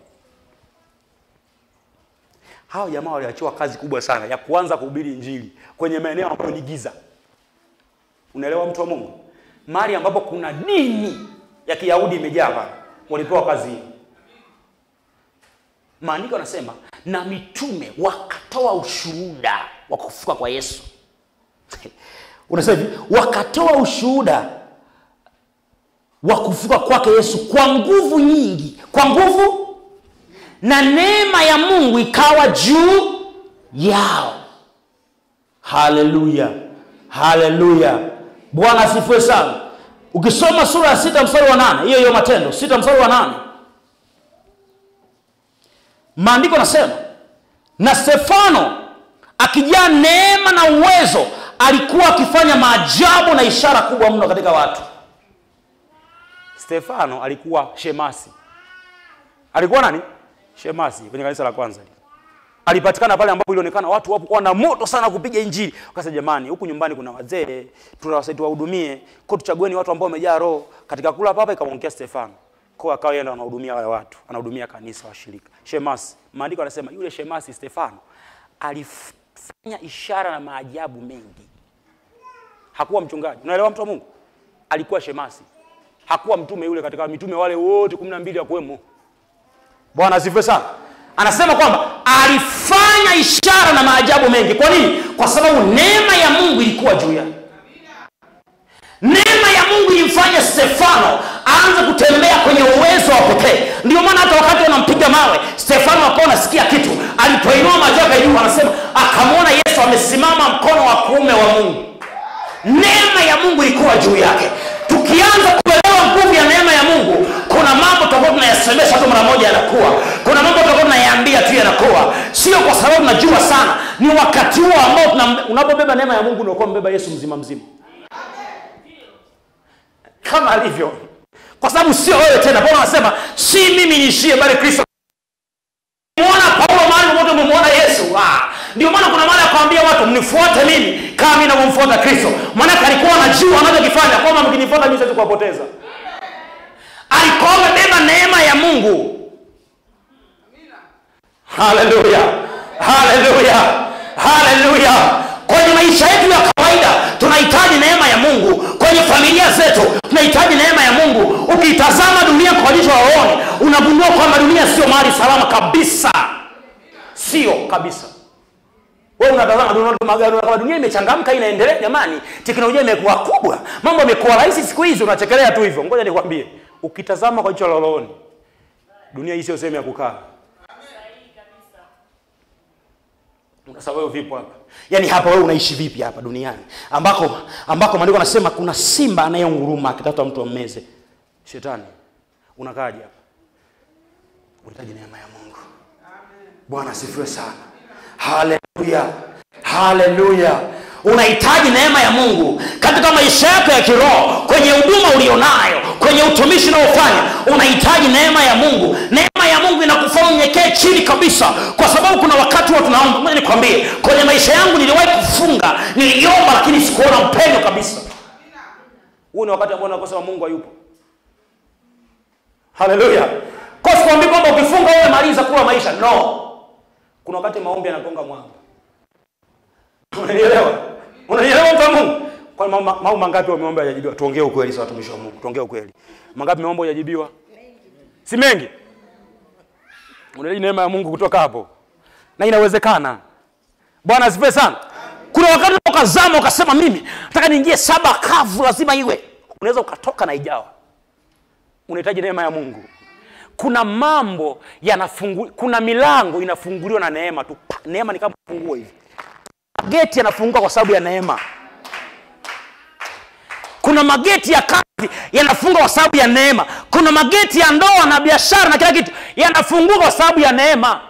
A: hawa jamaa waliachiwa kazi kubwa sana ya kuanza kuhubiri injili kwenye maeneo ambayo ni giza. Unaelewa, mtu wa Mungu, mahali ambapo kuna dini ya Kiyahudi imejaa pale, walipewa kazi hiyo. Maandiko yanasema na mitume wakatoa ushuhuda wa kufufuka kwa Yesu. Unasema hivi, wakatoa ushuhuda wa kufufuka kwake Yesu kwa nguvu nyingi, kwa nguvu na neema ya Mungu ikawa juu yao. Haleluya, haleluya! Bwana asifiwe sana. Ukisoma sura ya sita mstari wa nane hiyo hiyo Matendo sita mstari wa nane maandiko nasema, na Stefano akijaa neema na uwezo alikuwa akifanya maajabu na ishara kubwa mno katika watu. Stefano alikuwa shemasi, alikuwa nani? Shemasi kwenye kanisa la kwanza alipatikana pale ambapo ilionekana watu wapo kwa na moto sana kupiga injili. Akasema jamani, huku nyumbani kuna wazee, tunawasaidia tuwahudumie, kwa tuchagueni watu ambao wamejaa roho. Katika kula papa ikamwongea Stefano. Kwa akawa yeye ndo anahudumia wale watu, anahudumia kanisa washirika. Shemasi, maandiko yanasema yule Shemasi Stefano alifanya ishara na maajabu mengi. Hakuwa mchungaji. Unaelewa mtu wa Mungu? Alikuwa shemasi. Hakuwa mtume yule katika mitume wale wote 12 ya kuwemo. Bwana asifiwe sana. Anasema kwamba alifanya ishara na maajabu mengi. Kwa nini? Kwa sababu neema ya Mungu ilikuwa juu yake. Neema ya Mungu ilimfanya Stefano aanze kutembea kwenye uwezo wa pekee. Ndio maana hata wakati wanampiga mawe, Stefano akawa anasikia kitu. Alipoinua macho yake juu, anasema akamwona Yesu amesimama mkono wa kuume wa Mungu. Neema ya Mungu ilikuwa juu yake. Tukianza kuelewa nguvu ya neema ya Mungu, kuna mambo tutakuwa tunayasemesha tu mara moja yanakuwa, kuna mambo tutakuwa tunayaambia tu yanakuwa, sio kwa sababu najua sana. Ni wakati huo ambao tuna- unapobeba neema ya Mungu unakuwa mbeba Yesu mzima mzima, kama alivyo, kwa sababu sio wewe tena. Paulo anasema si mimi niishie, bali Kristo. Muona Paulo mahali popote umemwona Yesu. Ah, ndio maana kuna maana ya kuambia watu mnifuate mimi kama mimi navyomfuata Kristo. Maana alikuwa anajua anachokifanya kwamba mkinifuata mimi siwezi kuwapoteza. Alikuwa amebeba neema ya Mungu. Haleluya, haleluya, haleluya. Kwenye maisha yetu ya kawaida tunahitaji neema ya Mungu. Kwenye familia zetu tunahitaji neema ya Mungu. Ukitazama dunia kwa jicho la rohoni, unagundua kwamba dunia sio mahali salama kabisa, sio kabisa. Wewe unatazama dunia tu magari, unaona kama dunia imechangamka, inaendelea. Jamani, teknolojia imekuwa kubwa, mambo yamekuwa rahisi siku hizi, unachekelea tu hivyo. Ngoja nikwambie, ukitazama kwa jicho la rohoni, dunia hii sio sehemu ya kukaa. Sasa wewe vipo hapa? Yaani hapa wewe unaishi vipi hapa duniani? Ambako ambako maandiko anasema kuna simba anayeunguruma akitafuta mtu ammeze. Shetani. Unakaaje hapa? Unahitaji neema ya Mungu. Bwana asifiwe sana. Haleluya. Haleluya. Unahitaji neema ya Mungu katika maisha yako ya kiroho, kwenye huduma ulionayo, kwenye utumishi unaofanya, unahitaji neema ya Mungu. Neema ya mungu inakufanya unyenyekee chini kabisa kwa sababu kuna wakati huwa tunaomba moja nikwambie kwenye maisha yangu niliwahi kufunga niliomba lakini sikuona upendo kabisa huu ni wakati ambao nakosema mungu hayupo haleluya kwa sikwambii kwamba ukifunga uwe maliza kula maisha no kuna wakati maombi yanagonga mwamba unanielewa unanielewa mtu wa mungu kwa mambo mangapi wameomba hajajibiwa tuongee ukweli sasa watumishi wa mungu tuongee ukweli mangapi meomba hajajibiwa si mengi unahitaji neema ya mungu kutoka hapo na inawezekana bwana asifiwe sana kuna wakati ukazama ukasema mimi nataka niingie saba kavu lazima iwe unaweza ukatoka na ijawa unahitaji neema ya mungu kuna mambo yanafungu kuna milango inafunguliwa na neema tu Pa! neema ni kama funguo hivi mageti yanafunguka kwa sababu ya neema kuna mageti ya kazi yanafunga kwa sababu ya neema kuna mageti ya ndoa na biashara na kila kitu yanafunguka kwa sababu ya neema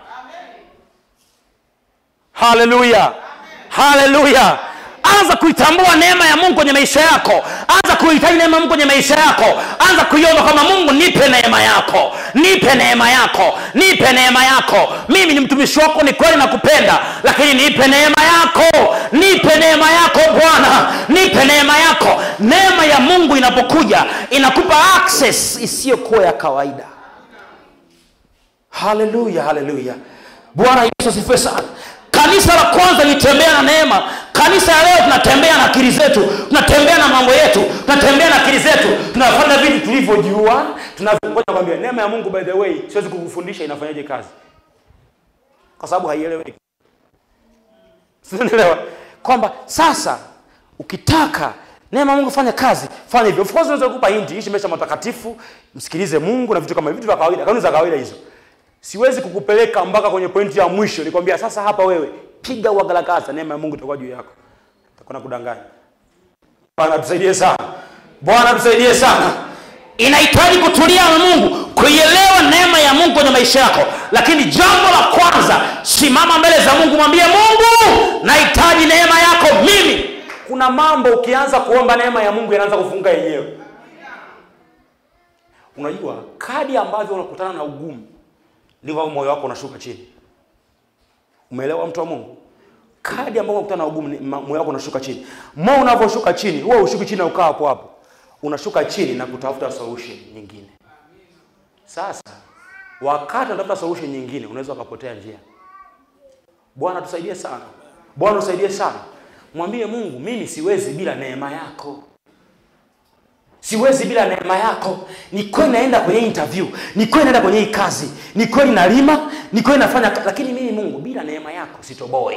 A: haleluya haleluya anza kuitambua neema ya mungu kwenye maisha yako anza kuhitaji neema ya mungu kwenye maisha yako anza kuiomba kwamba mungu nipe neema yako nipe neema yako nipe neema yako mimi ni mtumishi wako ni kweli nakupenda lakini nipe neema yako nipe neema yako bwana nipe neema yako neema ya mungu inapokuja inakupa access isiyokuwa ya kawaida haleluya haleluya bwana yesu asifiwe sana kanisa la kwanza lilitembea na neema kanisa ya leo tunatembea na akili zetu tunatembea na mambo yetu tunatembea na akili zetu tunafanya vitu tulivyojua tunavyogoja kwambia neema ya mungu by the way siwezi kukufundisha inafanyaje kazi kwa sababu haieleweki sinelewa kwamba sasa ukitaka neema ya mungu fanya kazi fanya hivyo of course unaweza kukupa hinti ishi maisha matakatifu msikilize mungu na vitu kama vitu vya kawaida kanuni za kawaida hizo siwezi kukupeleka mpaka kwenye pointi ya mwisho nikwambia sasa hapa wewe piga uagalagaza neema ya mungu itakuwa juu yako takuna kudanganya bwana tusaidie sana bwana tusaidie sana inahitaji kutulia na mungu kuielewa neema ya mungu kwenye maisha yako lakini jambo la kwanza simama mbele za mungu mwambie mungu nahitaji neema yako mimi kuna mambo ukianza kuomba neema ya mungu yanaanza kufunga yenyewe unajua kadi ambavyo unakutana na ugumu ndivyo moyo wako unashuka chini umeelewa mtu wa mungu kadi ambayo unakutana na ugumu ni- ma- moyo wako unashuka chini moyo unavyoshuka chini huwa ushuki chini na ukaa hapo hapo unashuka chini na kutafuta solution nyingine sasa wakati unatafuta solution nyingine unaweza ukapotea njia bwana tusaidie sana bwana tusaidie sana mwambie mungu mimi siwezi bila neema yako siwezi bila neema yako ni kweli naenda kwenye interview ni kweli naenda kwenye hii kazi ni kweli nalima ni kweli nafanya ka- lakini mimi mungu bila neema yako sitoboe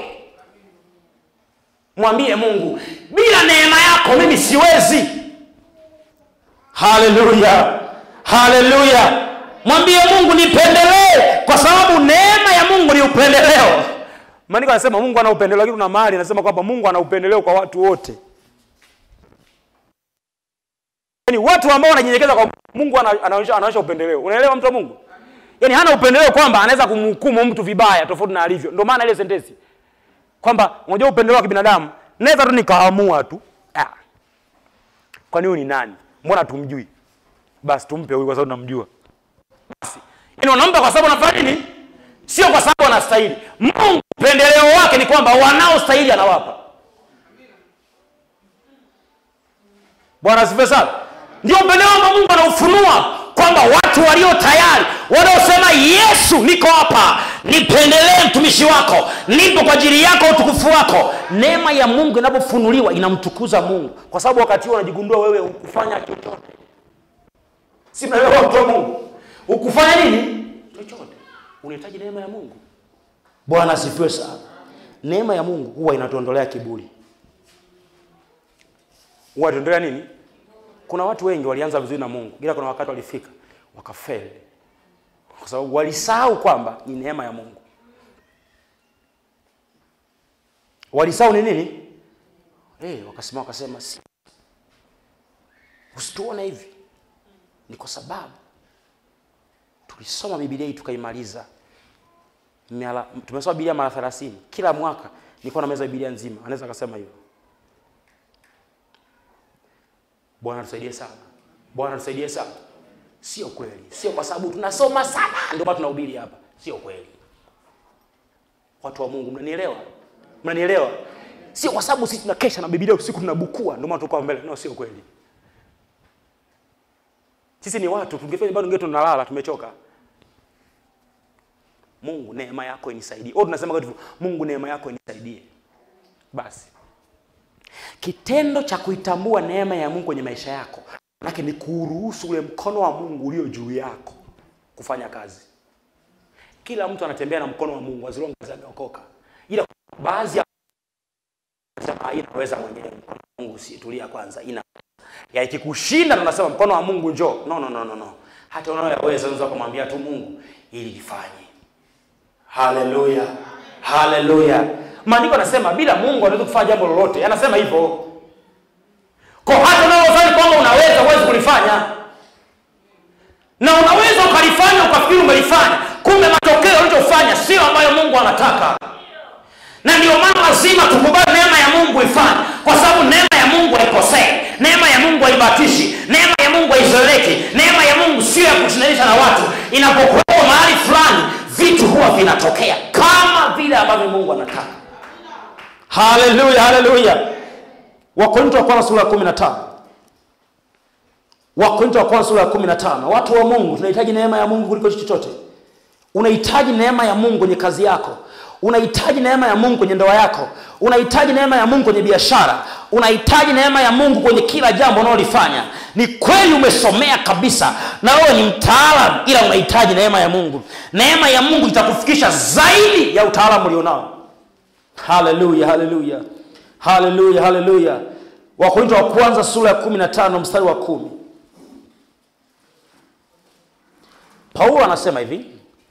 A: mwambie mungu bila neema yako mimi siwezi haleluya haleluya mwambie mungu nipendelee kwa sababu neema ya mungu ni upendeleo maandiko anasema mungu ana upendeleo lakini kuna mahali anasema kwamba mungu ana upendeleo kwa watu wote yaani watu ambao wanajinyenyekeza kwa mungu ana- anaonyesha anaonyesha upendeleo unaelewa mtu wa mungu yaani hana upendeleo kwamba anaweza kumhukumu mtu vibaya tofauti na alivyo ndio maana ile sentensi kwamba unajua upendeleo wa kibinadamu naweza tu nikaamua tu ah. kwani huyu ni nani mbona tumjui basi tumpe huyu kwa sababu namjua basi yaani wanampa kwa sababu anafanya nini sio kwa sababu anastahili mungu upendeleo wake ni kwamba wanaostahili anawapa bwana asifiwe sana ndio upendeleo ambao mungu anaufunua kwamba watu walio tayari wanaosema yesu niko hapa nipendelee mtumishi wako nipo kwa ajili yako utukufu wako neema ya mungu inapofunuliwa inamtukuza mungu kwa sababu wakati huo unajigundua wewe hukufanya chochote si mnaelewa mtu wa mungu hukufanya nini chochote unahitaji neema ya mungu bwana asifiwe sana neema ya mungu huwa inatuondolea kiburi huwa inatuondolea nini kuna watu wengi walianza vizuri na mungu ila kuna wakati walifika wakafeli kwa sababu walisahau kwamba ni neema ya mungu walisahau ni nini hey, wakasema wakasema si usituone hivi ni kwa sababu tulisoma bibilia hii tukaimaliza Miala- tumesoma bibilia mara thelathini kila mwaka nilikuwa na meza bibilia nzima anaweza akasema hivyo bwana tusaidie sana bwana tusaidie sana Sio kweli, sio kwa sababu tunasoma sana ndio maana tunahubiri hapa. Sio kweli. Watu wa Mungu, mnanielewa? Mnanielewa? Sio kwa sababu sisi tunakesha na Biblia usiku tunabukua ndio maana tuko mbele. No, sio kweli. Sisi ni watu, tungefanya bado ngetu tunalala, tumechoka. Mungu neema yako inisaidie. Au tunasema hivyo, Mungu neema yako inisaidie. Basi. Kitendo cha kuitambua neema ya Mungu kwenye maisha yako, manake ni kuruhusu ule mkono wa Mungu ulio juu yako kufanya kazi. Kila mtu anatembea na mkono wa Mungu as long as ameokoka. Ila baadhi ya sema inaweza mwenyewe mkono wa Mungu si tulia kwanza ina ya ikikushinda tunasema mkono wa Mungu njoo. No no no no no. Hata unayoweza unaweza kumwambia tu Mungu ili lifanye. Haleluya. Haleluya. Maandiko anasema bila Mungu anaweza kufanya jambo lolote. Anasema hivyo. Kwa hata unayofanya kwamba unaweza huwezi kulifanya. Na unaweza ukalifanya ukafikiri umelifanya. Kumbe matokeo ulichofanya sio ambayo Mungu anataka. Na ndio maana lazima tukubali neema ya Mungu ifanye, kwa sababu neema ya Mungu haikosei, neema ya Mungu haibatishi, neema ya Mungu haizoeleki, neema ya Mungu sio ya kutunanisha na watu. Inapokuwa mahali fulani, vitu huwa vinatokea kama vile ambavyo Mungu anataka. Haleluya, haleluya. Wakorintho wa kwanza sura ya 15. Wakorintho wa kwanza sura ya 15. Watu wa Mungu, tunahitaji neema ya Mungu kuliko chochote. Unahitaji neema ya Mungu kwenye kazi yako. Unahitaji neema ya Mungu kwenye ndoa yako. Unahitaji neema ya Mungu kwenye biashara. Unahitaji neema ya Mungu kwenye kila jambo unalolifanya. Ni kweli umesomea kabisa na wewe ni mtaalamu, ila unahitaji neema ya Mungu. Neema ya Mungu itakufikisha zaidi ya utaalamu ulionao. Haleluya, haleluya, haleluya, haleluya. Wakorintho wa kwanza sura ya 15 mstari wa kumi. Paulo anasema hivi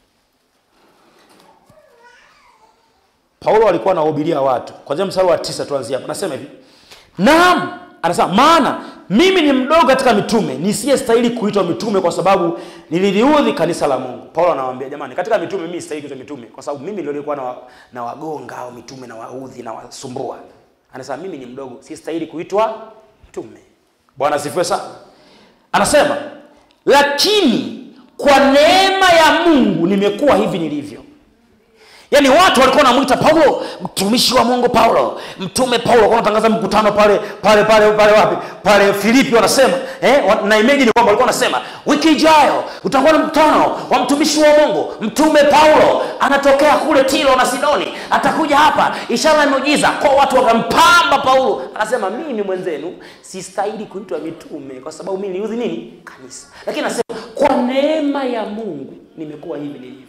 A: Paulo alikuwa anawahubiria watu. Kwanzia mstari wa tisa tuanzie hapo. Anasema hivi. Naam, anasema maana mimi ni mdogo katika mitume, nisiyestahili kuitwa mitume kwa sababu nililiudhi kanisa la Mungu. Paulo anawaambia jamani, katika mitume mimi sistahili kuitwa mitume kwa sababu mimi ndio nilikuwa na, wa, na wagonga au mitume na waudhi na wasumbua. Anasema mimi ni mdogo, sistahili kuitwa mtume. Bwana asifiwe sana. Anasema lakini kwa neema ya Mungu nimekuwa hivi nilivyo. Yaani watu walikuwa wanamwita Paulo mtumishi wa Mungu Paulo, mtume Paulo. Walikuwa wanatangaza mkutano pale pale pale pale wapi? Pale Filipi wanasema, eh, wa- na imagine kwamba walikuwa wanasema wiki ijayo utakuwa na mkutano wa mtumishi wa Mungu, mtume Paulo anatokea kule Tiro na Sidoni, atakuja hapa, ishara na miujiza. Kwa watu wakampamba Paulo, anasema mimi mwenzenu sistahili kuitwa mitume kwa sababu mimi niliudhi nini? Kanisa. Lakini anasema kwa neema ya Mungu nimekuwa hivi nilivyo.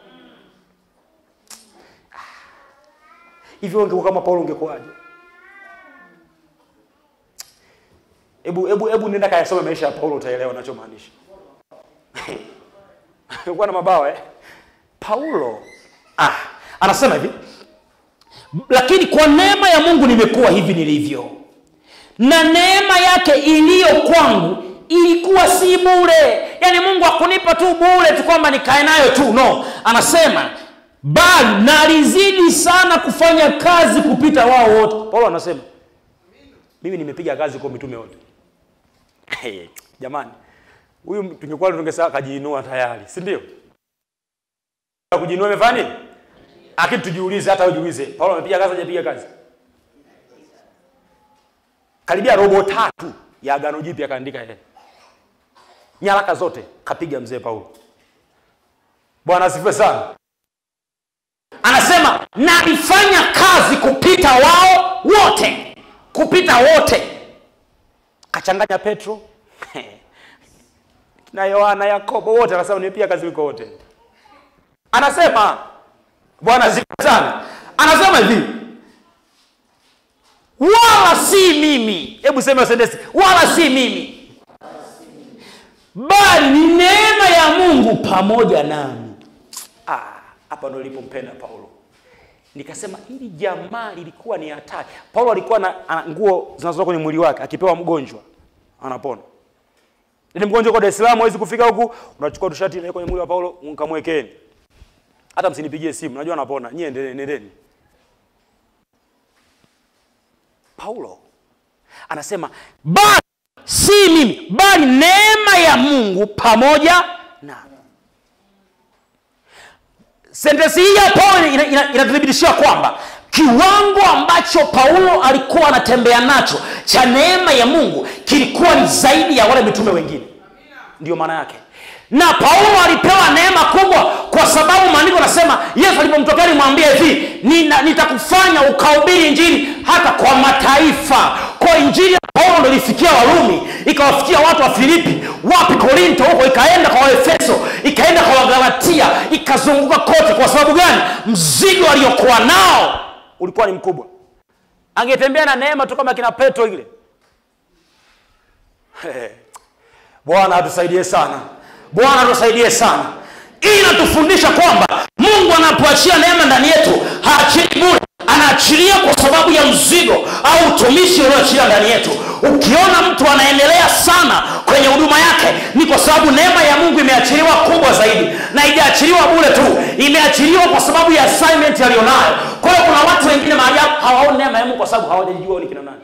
A: hivyo ungekuwa kama Paulo ungekuwaje? Hebu hebu hebu nenda kayasome maisha ya Paulo utaelewa ninachomaanisha. Alikuwa na mabawa eh? Paulo ah, anasema hivi lakini kwa neema ya Mungu nimekuwa hivi nilivyo, na neema yake iliyo kwangu ilikuwa si bure. Yaani Mungu hakunipa tu bure tu kwamba nikae nayo tu, no. Anasema bali nalizidi sana kufanya kazi kupita wao wote. Paulo anasema mimi nimepiga kazi kwa mitume wote. Hey, jamani, huyu tungekuwa tungesema kajiinua tayari, si ndio? Kujiinua imefanya nini? Lakini tujiulize, hata ujiulize, Paulo amepiga kazi, hajapiga kazi? Karibia robo tatu ya Agano Jipya kaandika yeye, nyaraka zote kapiga mzee Paulo. Bwana asifiwe sana. Anasema nalifanya kazi kupita wao wote, kupita wote. Kachanganya Petro na Yohana, Yakobo, wote anasema nimepiga kazi kuliko wote. Anasema Bwana asifiwe sana. Anasema hivi wala si mimi, hebu sema sentensi, wala si mimi, bali ni neema ya Mungu pamoja nami. Ah, hapa ndo nilipompenda Paulo. Nikasema hili jamaa lilikuwa ni hatari. Paulo alikuwa na ana nguo zinazotoka kwenye mwili wake, akipewa mgonjwa anapona. Ile mgonjwa kwa Dar es Salaam hawezi kufika huku, unachukua tu shati ile kwenye mwili wa Paulo mkamwekeni. Hata msinipigie simu, najua anapona. Nyie endeleeni, nendeni. Paulo anasema bali si mimi, bali neema neema ya mungu pamoja na sentensi hii ya paulo inatuthibitishia ina, ina kwamba kiwango ambacho paulo alikuwa anatembea nacho cha neema ya mungu kilikuwa ni zaidi ya wale mitume wengine ndiyo maana yake na paulo alipewa neema kubwa kwa sababu maandiko nasema yesu alipomtokea alimwambia hivi "Nina- nitakufanya ukahubiri injili hata kwa mataifa kwa injili ya paulo ndo ilifikia warumi ikawafikia watu wa filipi wapi korinto huko ikaenda kwa waefeso ikaenda kwa wagalatia ikazunguka kote kwa sababu gani mzigo aliokuwa nao ulikuwa ni mkubwa angetembea na neema tu kama kina petro ile bwana atusaidie sana bwana atusaidie sana hii inatufundisha kwamba mungu anapoachia neema ndani yetu haachili bure anaachilia kwa sababu ya mzigo au utumishi ulioachilia ndani yetu ukiona mtu anaendelea sana kwenye huduma yake ni kwa sababu neema ya mungu imeachiliwa kubwa zaidi na haijaachiliwa bure tu imeachiliwa kwa sababu ya assignment aliyonayo kwa hiyo kuna watu wengine mahali hapo hawaoni neema ya mungu kwa sababu hawajajijua ni kina nani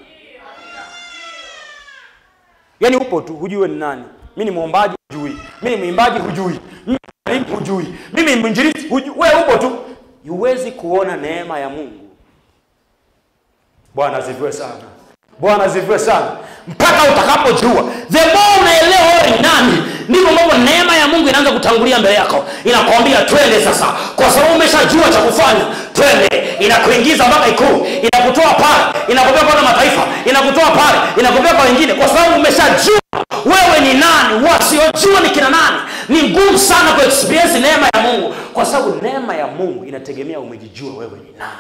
A: yaani upo tu hujui wewe ni nani mi ni mwombaji hujui mi ni mwimbaji hujui mi ni mwalimu hujui mimi ni mwinjilisti hujui wewe upo tu huwezi kuona neema ya mungu bwana asifiwe sana bwana asifiwe sana mpaka utakapojua the more unaelewa wewe ni nani ndivyo ambavyo neema ya mungu inaanza kutangulia mbele yako inakwambia twende sasa kwa sababu umeshajua cha kufanya twende inakuingiza mpaka ikuu inakutoa pale inakupea kwenda mataifa inakutoa pale inakupea kwa wengine kwa sababu umeshajua wewe ni nani wasiojua ni kina nani ni ngumu sana kuexperience neema ya mungu kwa sababu neema ya mungu inategemea umejijua wewe ni nani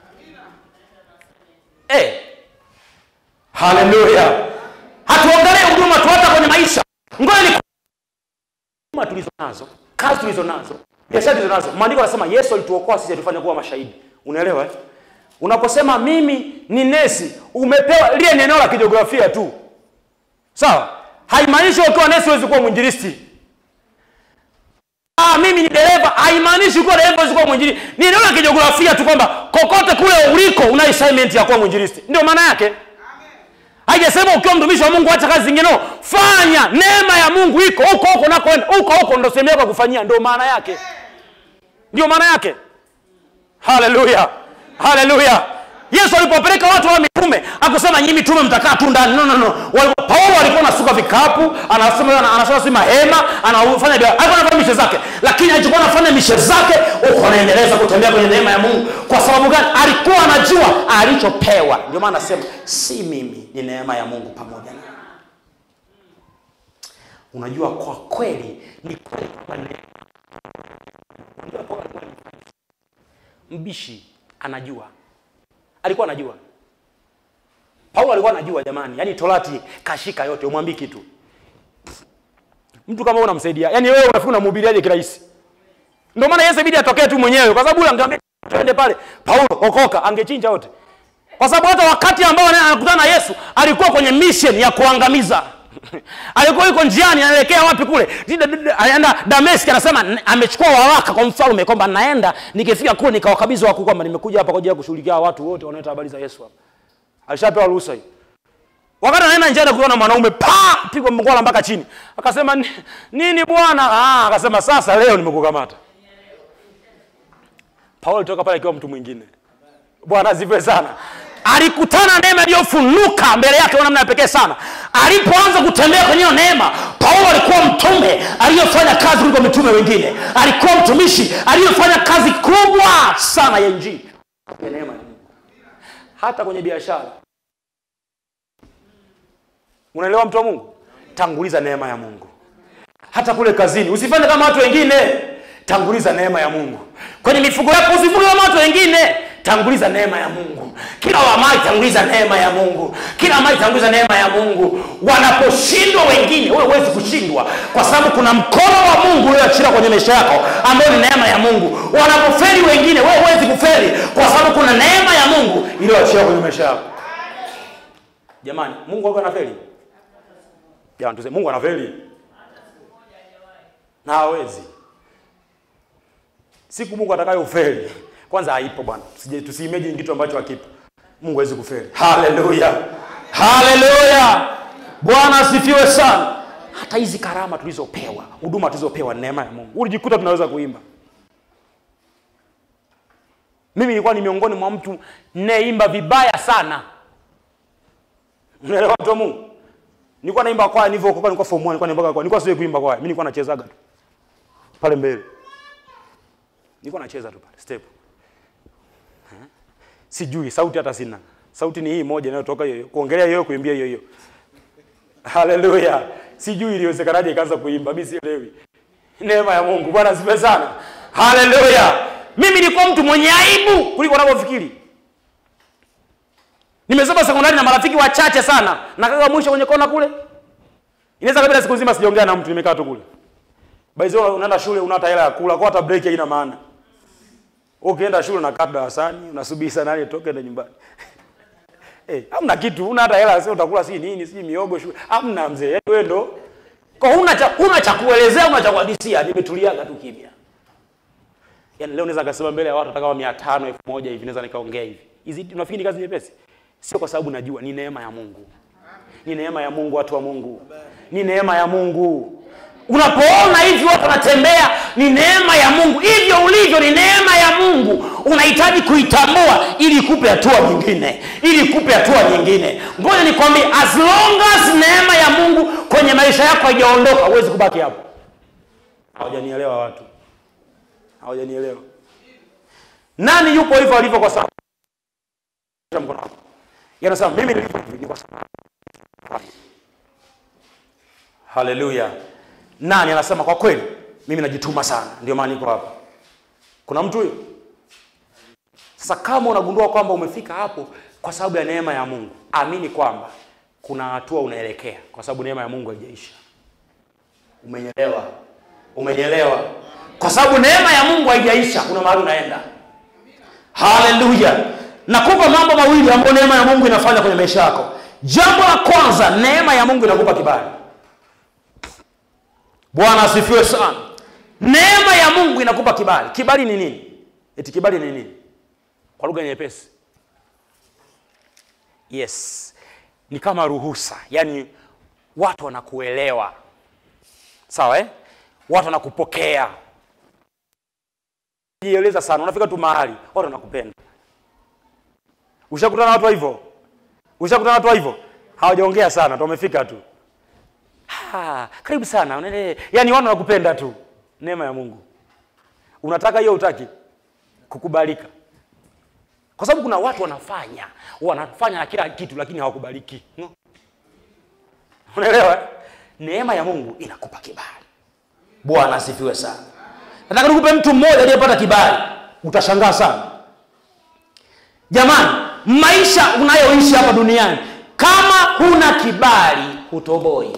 A: hey. haleluya hatuongelee huduma tu hata kwenye maisha ngoja ni huduma tulizo nazo kazi tulizo nazo biashara tulizo nazo maandiko anasema yesu alituokoa sisi atufanya kuwa mashahidi unaelewa eh? unaposema mimi ni nesi umepewa lile ni eneo la kijiografia tu sawa haimaanishi ukiwa nesi huwezi kuwa mwinjilisti ah, mimi ni dereva haimaanishi kuwa dereva huwezi kuwa mwinjilisti ni eneo la kijiografia tu kwamba kokote kule uliko una assignment ya kuwa mwinjilisti ndio maana yake haijasema ukiwa mtumishi wa mungu acha kazi zingine no. fanya neema ya mungu iko huko huko nakoenda huko huko ndo sehemu yako ya kufanyia ndio maana yake ndio maana yake haleluya haleluya yesu alipopeleka watu wa mitume akusema nyinyi mitume mtakaa tu ndani no, no, no. Wal- paulo alikuwa anasuka vikapu anasema anasema si mahema anafanya bia- alikuwa anafanya mishe zake lakini alichokuwa anafanya mishe zake huko anaendeleza kutembea kwenye neema ya mungu kwa sababu gani alikuwa anajua alichopewa ndio maana anasema si mimi ni neema ya mungu pamoja na unajua kwa kweli ni kweli kwamba neema Unajua Paulo alikuwa ni mbishi anajua alikuwa anajua paulo alikuwa anajua jamani yaani torati kashika yote umwambii kitu mtu kama wewe unamsaidia yaani wewe unafikiri unamhubiriaje kirahisi ndio maana yesu ibidi atokee tu mwenyewe kwa sababu yule angeambia twende pale paulo okoka angechinja wote kwa sababu hata wakati ambao anaye- anakutana na yesu alikuwa kwenye mission ya kuangamiza alikuwa yuko njiani anaelekea wapi kule Dida- dida- anaenda dameski anasema "N- amechukua waraka kwa mfalme kwamba naenda nikifika kule nikawakabidhi wakuu kwamba nimekuja hapa kwa ajili ya kushughulikia watu wote wanaoleta habari za yesu hapa alishapewa ruhusa hiyo wakati anaenda njiani kuona na mwanaume pa pigwa mkwala mpaka chini akasema "Ni- nini bwana ah, akasema sasa leo nimekukamata paulo alitoka pale akiwa mtu mwingine bwana asifiwe sana alikutana neema iliyofunuka mbele yake kwa namna ya pekee sana alipoanza kutembea kwenye hiyo neema paulo alikuwa mtume aliyefanya kazi kuliko mitume wengine alikuwa mtumishi aliyefanya kazi kubwa sana ya injili ya neema ya mungu hata kwenye biashara unaelewa mtu wa mungu tanguliza neema ya mungu hata kule kazini usifanye kama watu wengine tanguliza neema ya mungu kwenye mifugo yako usifuge kama watu wengine tanguliza neema ya mungu kila wamai tanguliza neema ya mungu kila mali tanguliza neema ya mungu wanaposhindwa wengine wewe huwezi kushindwa kwa sababu kuna mkono wa mungu ulioachilia kwenye maisha yako ambayo ni neema ya mungu wanapoferi wengine wewe huwezi kuferi kwa sababu kuna neema ya mungu iliyoachilia kwenye maisha yako jamani mungu wako anaferi jamani tuseme mungu anaferi na hawezi siku mungu atakayo ufeli kwanza haipo bwana Tusije- tusiimagine kitu ambacho hakipo mungu hawezi kufeli haleluya haleluya bwana asifiwe sana hata hizi karama tulizopewa huduma tulizopewa ni neema ya mungu ulijikuta tunaweza kuimba mimi nilikuwa ni miongoni mwa mtu nayeimba vibaya sana unaelewa watu wa mungu nilikuwa naimba kwaya nilivyokoka nilikuwa form 1 nilikuwa naimba kwaya nilikuwa siwe kuimba kwaya mimi nilikuwa nachezaga tu pale mbele nilikuwa nacheza tu pale step Eh? sijui sauti hata sina sauti ni hii moja inayotoka hiyo hiyo. kuongelea hiyo kuimbia hiyo hiyo haleluya sijui iliwezekanaje ikaanza kuimba mimi sielewi neema ya mungu bwana asifiwe sana haleluya mimi nilikuwa mtu mwenye aibu kuliko unavyofikiri nimesoma sekondari na marafiki wachache sana nakaa mwisho kwenye kona kule inaweza kabila siku nzima sijaongea na mtu nimekaa tu kule baizi unaenda shule una hata hela ya kula kwa hata break haina maana ukienda shule unakaa darasani unasubiri saa nane toke ende nyumbani Eh, hamna kitu, una hata hela, sio utakula si nini, si miogo shule. Hamna mzee. Yaani wewe ndo kwa huna cha huna cha kuelezea, una cha kuhadisia, nimetuliaga tu kimya. Yaani leo naweza kusema mbele ya watu hata kama 500, 1000 hivi naweza nikaongea hivi. Hizi unafikiri ni kazi nyepesi? Sio kwa sababu najua ni neema ya Mungu. Ni neema ya Mungu watu wa Mungu. Ni neema ya Mungu. Unapoona hivi watu wanatembea, ni neema ya Mungu. Hivyo ulivyo ni neema ya Mungu. Unahitaji kuitambua ili ikupe hatua nyingine, ili ikupe hatua nyingine. Ngoja nikwambie, as long as neema ya Mungu kwenye maisha yako haijaondoka, huwezi kubaki hapo. Hawajanielewa watu, hawajanielewa. Nani yupo hivyo alivyo kwa sababu mkono wako. Yanasema mimi nilivyo hivi ni kwa sababu Haleluya. Nani anasema kwa kweli mimi najituma sana, ndio maana niko hapa. Kuna mtu huyo? Sasa kama unagundua kwamba umefika hapo kwa sababu ya neema ya Mungu, amini kwamba kuna hatua unaelekea, kwa sababu neema ya Mungu haijaisha. Umenyelewa? Umenyelewa? Kwa sababu neema ya Mungu haijaisha, kuna mahali unaenda. Haleluya! Nakupa mambo mawili ambayo neema ya Mungu inafanya kwenye maisha yako. Jambo la kwanza, neema ya Mungu inakupa kibali. Bwana asifiwe sana. Neema ya Mungu inakupa kibali. Kibali ni nini? Eti kibali ni nini? Kwa lugha nyepesi, yes, ni kama ruhusa, yaani watu wanakuelewa, sawa eh? Watu wanakupokea, jieleza sana, unafika tu mahali watu wanakupenda. Ushakutana na watu wa hivyo? Ushakutana na watu wa hivyo? Hawajaongea sana, tu wamefika tu Ah, karibu sana unaele, yaani watu wanakupenda tu. Neema ya Mungu. Unataka hiyo utaki? Kukubalika. Kwa sababu kuna watu wanafanya wanafanya na kila kitu lakini hawakubaliki. No? Unaelewa? eh? Neema ya Mungu inakupa kibali. Bwana asifiwe sana. Nataka nikupe mtu mmoja aliyepata kibali, utashangaa sana. Jamani, maisha unayoishi hapa duniani, kama huna kibali hutoboi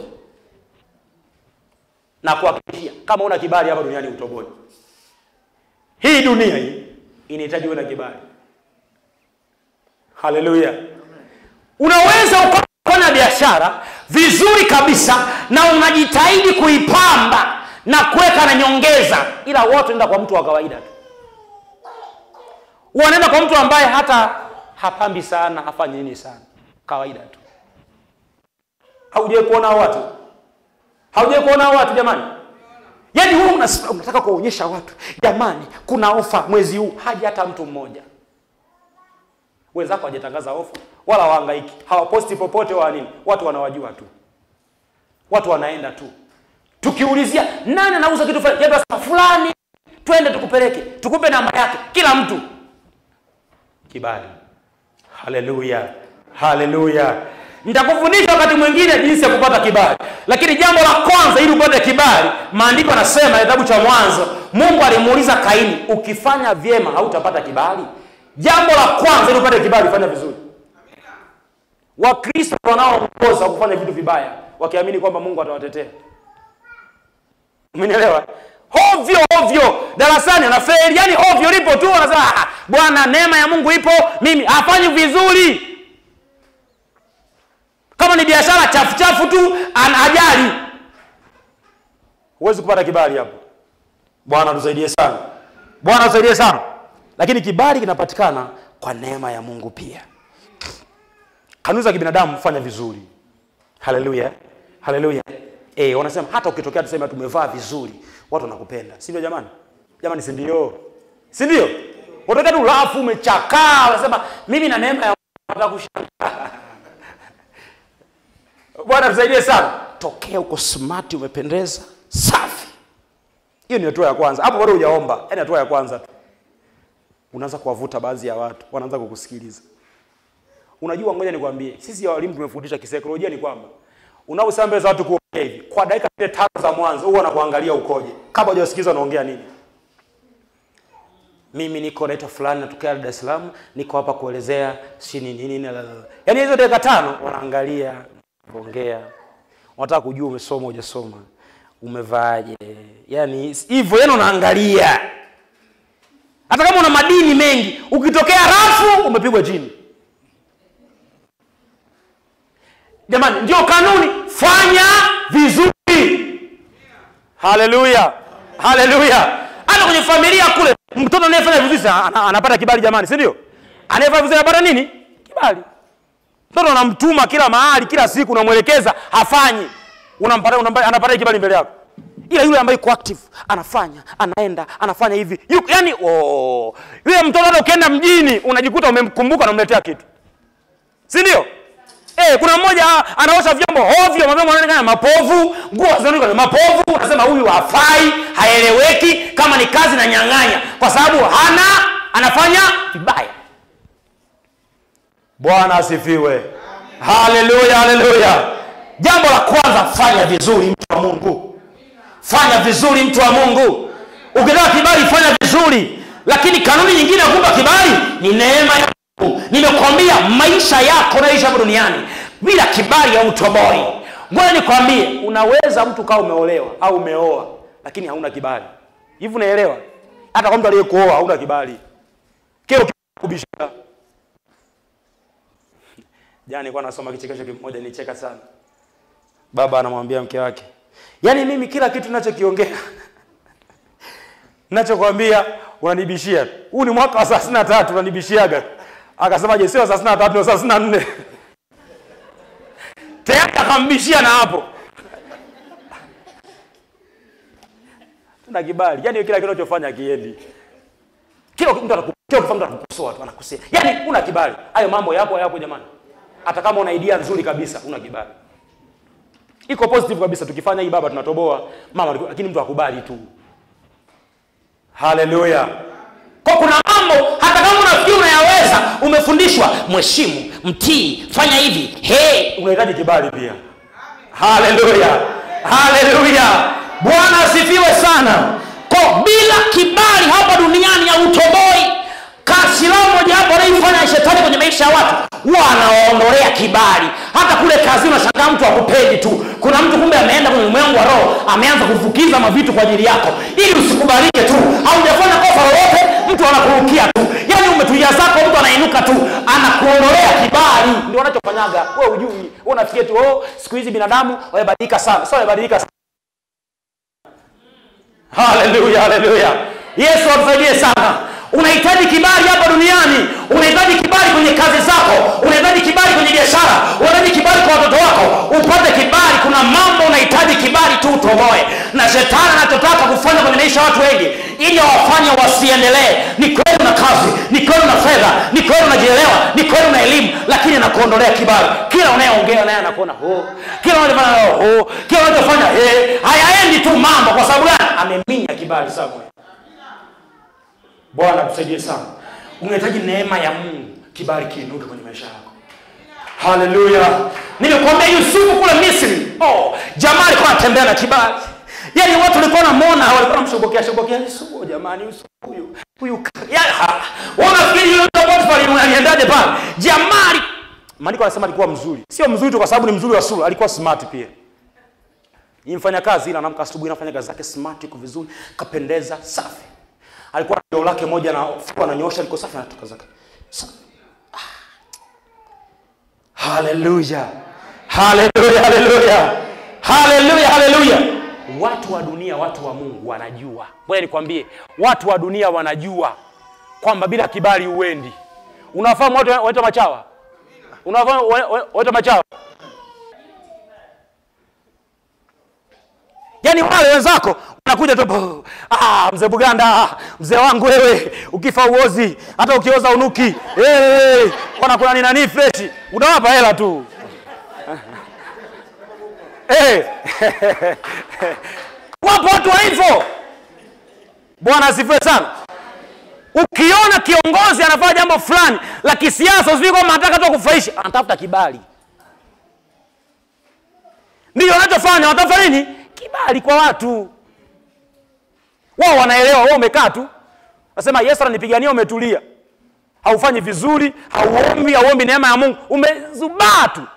A: na kuhakikishia kama una kibali hapa duniani utoboi. Hii dunia hii inahitaji uwe na kibali. Haleluya! Unaweza ukafanya biashara vizuri kabisa na unajitahidi kuipamba na kuweka na nyongeza, ila wote enda kwa mtu wa kawaida tu, wanaenda kwa mtu ambaye hata hapambi sana, hafanyi nini sana, kawaida tu. Haujai kuona hao watu? Haujai kuona hao watu jamani? Yaani wewe unas- unataka kuwaonyesha watu jamani, kuna ofa mwezi huu, haja hata mtu mmoja. Wenzako hawajatangaza ofa wala wahangaiki, hawaposti popote wala nini, watu wanawajua tu, watu wanaenda tu. Tukiulizia nani anauza kitu fulani, japo sasa fulani, twende tukupeleke, tukupe namba yake, kila mtu kibali. Haleluya, haleluya. Nitakufundisha wakati mwingine jinsi ya kupata kibali, lakini jambo la kwanza, ili upate kibali, maandiko yanasema kitabu cha Mwanzo, Mungu alimuuliza Kaini, ukifanya vyema hautapata kibali? Jambo la kwanza, ili upate kibali, fanya vizuri. Wakristo wanaoongoza kufanya vitu vibaya, wakiamini kwamba Mungu atawatetea. Umenielewa? Ovyo ovyo darasani anafeli, yani ovyo lipo tu, anasema "Ah, bwana, neema ya Mungu ipo, mimi hafanyi vizuri. Kama ni biashara chafu chafu tu, ana ajali, huwezi kupata kibali hapo. Bwana tusaidie sana, Bwana tusaidie sana. Lakini kibali kinapatikana kwa neema ya Mungu pia. Kanuni za kibinadamu fanya vizuri. Haleluya, haleluya. Eh, wanasema hata ukitokea tuseme tumevaa vizuri, watu wanakupenda. Si ndio jamani? Jamani si ndio? Si ndio? Utokea tu rafu umechakaa, unasema mimi na neema ya Mungu nataka kushangaa. Bwana tusaidie sana. Tokea uko smart, umependeza, safi. Hiyo ni hatua ya kwanza. Hapo bado hujaomba. Yaani hatua ya kwanza tu. Unaanza kuwavuta baadhi ya watu, wanaanza kukusikiliza. Unajua, ngoja nikwambie, sisi walimu tumefundisha kisaikolojia ni kwamba unaposema mbele za watu kuongea hivi, kwa dakika zile tano za mwanzo huwa wanakuangalia ukoje, kabla hujasikiliza unaongea nini. Mimi niko naitwa fulani, natokea Dar es Salaam, niko hapa kuelezea si nini nini, la, la, la. yaani hizo dakika tano wanaangalia ongea, wanataka kujua umesoma hujasoma, umevaaje, yaani hivyo, yaani unaangalia. Hata kama una madini mengi, ukitokea rafu umepigwa chini. Jamani, ndio kanuni, fanya vizuri. Haleluya, haleluya. Hata kwenye familia kule, mtoto anayefanya vizuri sana, ana- anapata kibali jamani, si ndio? Anayefanya vizuri anapata nini? Kibali. Mtoto unamtuma kila mahali, kila siku unamwelekeza, hafanyi, unampata, unampata anapata kibali mbele yako. Ila yule ambaye iko active anafanya, anaenda, anafanya hivi, yuko yani, oh, yule mtoto hata ukienda mjini unajikuta umemkumbuka, unamletea kitu, si ndio? Eh, kuna mmoja ah, anaosha vyombo ovyo, mavyombo yanaonekana mapovu, nguo zinaonekana mapovu, unasema huyu hafai, haeleweki, kama ni kazi na nyang'anya, kwa sababu hana anafanya vibaya. Bwana asifiwe. Haleluya, haleluya. Jambo la kwanza, fanya vizuri mtu wa Mungu. Fanya vizuri mtu wa Mungu. Ukitaka kibali, fanya vizuri, lakini kanuni nyingine ya kupa kibali ni neema ya Mungu. Nimekwambia maisha yako unayoishi hapa duniani bila kibali hautoboi. Ngoja nikwambie, unaweza mtu kawa umeolewa au umeoa lakini hauna kibali. Hivi unaelewa? Hata kwa mtu aliyekuoa hauna kibali. Kile kubisha. Jana nilikuwa nasoma kichekesho kimoja nicheka sana. Baba anamwambia mke wake, yaani mimi kila kitu ninachokiongea ninachokwambia unanibishia. Huu ni mwaka wa thelathini na tatu unanibishiaga. Akasema je, sio thelathini na tatu, ni thelathini na nne. Tayari akambishia na hapo. Tuna kibali. Yaani kila kitu unachofanya kiendi. Kila mtu anaku- kila mtu anakukosoa tu, anakosea. Yaani una kibali. Hayo mambo yapo yapo jamani. Hata kama una idea nzuri kabisa, una kibali. Iko positive kabisa tukifanya hii baba tunatoboa mama lakini mtu akubali tu. Haleluya. Kwa kuna mambo hata kama unafikiri unayaweza, umefundishwa mheshimu, mtii, fanya hivi. Hey, unahitaji kibali pia. Haleluya. Haleluya. Bwana asifiwe sana. Kwa bila kibali hapa duniani hautoboi. Kasilamu moja hapo anaifanya shetani kwenye maisha ya watu, huwa anawaondolea kibali. Hata kule kazini unashangaa mtu akupendi tu. Kuna mtu kumbe ameenda kwenye ulimwengu wa roho, ameanza kufukiza mavitu kwa ajili yako ili usikubalike tu. Haujafanya kosa lolote, mtu anakurukia tu. Yaani umetulia zako, mtu anainuka tu, anakuondolea kibali. Ndio wanachofanyaga. Wewe hujui, wewe unafikia tu, oh, siku hizi binadamu wamebadilika sana. Sio wamebadilika sana. Haleluya, haleluya. Yesu atusaidie sana. Unahitaji kibali hapa duniani, unahitaji kibali kwenye kazi zako, unahitaji kibali kwenye biashara, unahitaji kibali kwa watoto wako, upate kibali. Kuna mambo unahitaji kibali tu utoboe, na shetani anachotaka kufanya kwenye maisha ya watu wengi ili awafanye wasiendelee. Ni kweli una kazi, ni kweli una fedha, ni kweli unajielewa, ni kweli una elimu, lakini anakuondolea kibali. Kila unayeongea naye anakuona ho, kila unachofanya nayo ho, kila unachofanya he, hayaendi tu mambo. Kwa sababu gani? Ameminya kibali somewhere. Bwana tusaidie sana. Unahitaji neema ya Mungu, kibali kiinuke kwenye maisha yako. Haleluya. Nimekuambia Yusufu kule Misri. Oh, jamaa alikuwa anatembea na kibali. Yaani watu walikuwa wanamuona, walikuwa wanamshobokea shobokea Yusufu, jamani Yusufu huyu. Huyu yaani unafikiri yule Potiphar aliendaje pale? Jamaa ali- Maandiko yanasema alikuwa mzuri. Sio mzuri tu kwa sababu ni mzuri wa sura, alikuwa smart pia. Ni mfanya kazi ila anamka asubuhi anafanya kazi zake smart, iko vizuri, kapendeza, safi alikuwa na doo lake moja na fuko ananyosha liko safi anatoka zake Sa- Ah. haleluya haleluya haleluya haleluya haleluya watu wa dunia watu wa mungu wanajua ngoja nikwambie watu wa dunia wanajua kwamba bila kibali uendi unafahamu watu waitwa machawa unafahamu wa- wa- waitwa machawa yaani wale wenzako wanakuja tu "Bo, ah, mzee buganda mzee wangu wewe ukifa uozi hata ukioza unuki hey, wanakuna ni nani freshi unawapa hela tu hey. wapo watu wa hivyo bwana asifiwe sana ukiona kiongozi anafanya jambo fulani la kisiasa usifiki kwamba anataka tu kufurahisha anatafuta kibali ndio wanachofanya wanatafuta nini kibali kwa watu wao wanaelewa wewe umekaa tu nasema yesu ananipigania umetulia haufanyi vizuri hauombi hauombi neema ya mungu umezubaa tu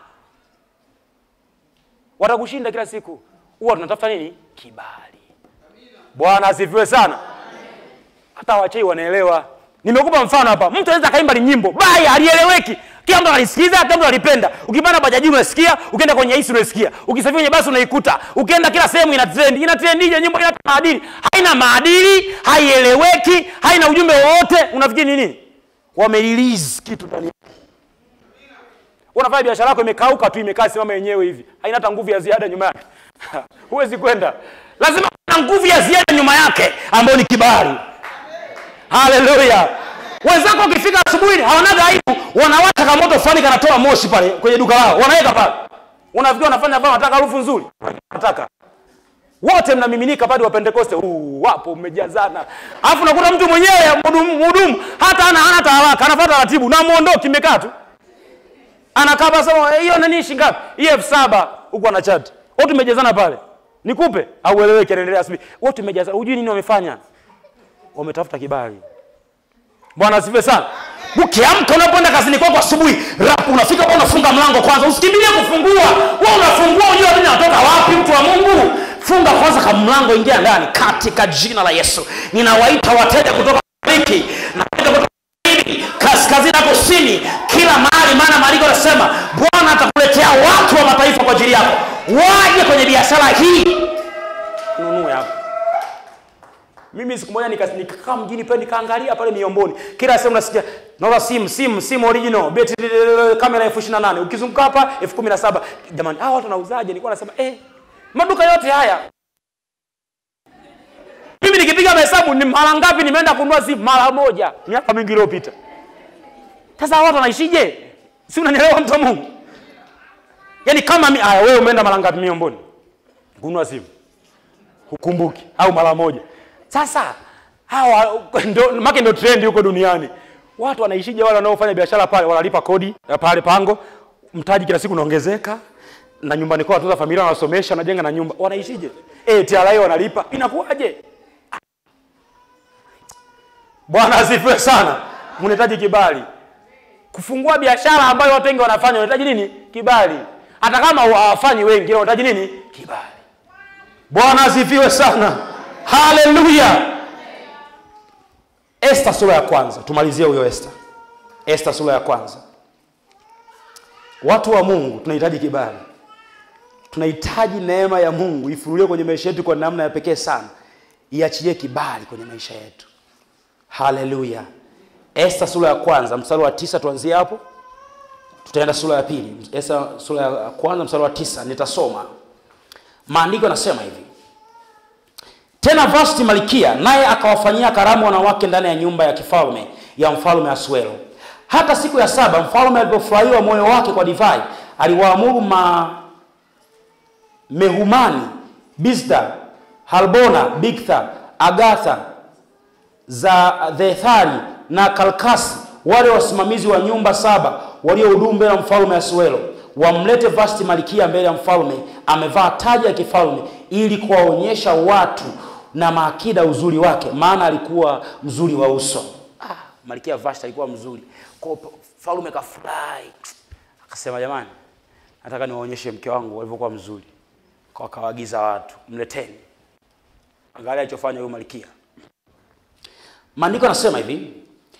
A: watakushinda kila siku huwa tunatafuta nini kibali bwana asifiwe sana hata wachei wanaelewa nimekupa mfano hapa mtu anaweza akaimba ni nyimbo baya alieleweki kila mtu analisikiza kila mtu analipenda ukipanda bajaji unasikia ukienda kwenye hisi unasikia ukisafiri kwenye basi unaikuta ukienda kila sehemu ina trend ina trendije nyimbo ina maadili haina maadili haieleweki haina ujumbe wowote unafikiri ni nini wamerelease kitu ndani yake unafanya biashara yako imekauka tu imekaa simama yenyewe hivi haina hata nguvu ya ziada nyuma yake huwezi kwenda lazima na nguvu ya ziada nyuma yake ambayo ni kibali haleluya wenzako ukifika asubuhi hawanaga aibu wanawasha kamoto fulani kanatoa moshi pale kwenye duka lao wanaweka pale unafikiri wanafanya pale wanataka harufu nzuri wanataka wote mnamiminika pale wa pentekoste uh, wapo mmejazana alafu nakuta mtu mwenyewe mhudumu mhudumu hata ana hana hata haraka anafuata taratibu na muondoki imekaa tu anakaa basi sema hiyo nani shilingi ngapi hiyo elfu saba huko ana chat wote tumejazana pale nikupe au ueleweke anaendelea asubuhi wote tumejazana hujui nini wamefanya wametafuta kibali bwana asifiwe sana ukiamka unapoenda kazini kwako asubuhi rap unafika pa unafunga mlango kwanza usikimbilie kufungua wewe unafungua unajua nini anatoka wapi mtu wa mungu funga kwanza kama mlango ingia ndani katika jina la yesu ninawaita wateja kutoka mashariki na wateja kutoka magharibi, kaskazini na kusini kila mahali maana maandiko yanasema bwana atakuletea watu wa mataifa kwa ajili yako waje kwenye biashara hii nunue hapo mimi siku moja nika- nikakaa mjini pale nikaangalia pale miomboni kila sehemu nasikia naona simu simu simu original beti kamera elfu ishirini na nane ukizunguka hapa elfu kumi na saba jamani hawa watu wanauzaje nilikuwa nasema eh, maduka yote haya mimi nikipiga mahesabu ni mara ngapi nimeenda kununua simu mara moja miaka mingi iliyopita sasa hawa watu wanaishije si unanielewa mtu wa mungu yaani kama mi aya wewe umeenda mara ngapi miomboni kununua simu hukumbuki au mara moja sasa hawa ndo make ndo trend huko duniani watu wanaishije wale wanaofanya biashara pale wanalipa kodi ya pale pango mtaji kila siku unaongezeka na nyumbani kwao watoto familia wanasomesha wanajenga na nyumba wanaishije eh TRA wanalipa inakuwaje bwana asifiwe sana mnahitaji kibali kufungua biashara ambayo watu wengi wanafanya unahitaji nini kibali hata kama hawafanyi wengi unahitaji nini kibali bwana asifiwe sana haleluya esta sura ya kwanza tumalizie huyo esta esta sura ya kwanza watu wa mungu tunahitaji kibali tunahitaji neema ya mungu ifunuliwe kwenye maisha yetu kwa namna ya pekee sana iachilie kibali kwenye maisha yetu haleluya esta sura ya kwanza mstari wa tisa tuanzie hapo tutaenda sura ya pili esta sura ya kwanza mstari wa tisa nitasoma maandiko yanasema hivi tena vasti malikia naye akawafanyia karamu wanawake ndani ya nyumba ya kifalme ya mfalme asuero hata siku ya saba mfalme alipofurahiwa moyo wake kwa divai aliwaamuru ma mehumani bizda halbona bigtha agatha za dhethari na kalkasi wale wasimamizi wa nyumba saba waliohudumu mbele ya mfalme asuelo wamlete vasti malikia mbele ya mfalme amevaa taji ya kifalme ili kuwaonyesha watu na maakida uzuri wake maana alikuwa mzuri wa uso ah, malikia vasti alikuwa mzuri kwa hiyo mfalme kafurahi akasema jamani nataka niwaonyeshe mke wangu alivyokuwa mzuri kwa akawaagiza watu mleteni angalia alichofanya huyu malikia maandiko yanasema hivi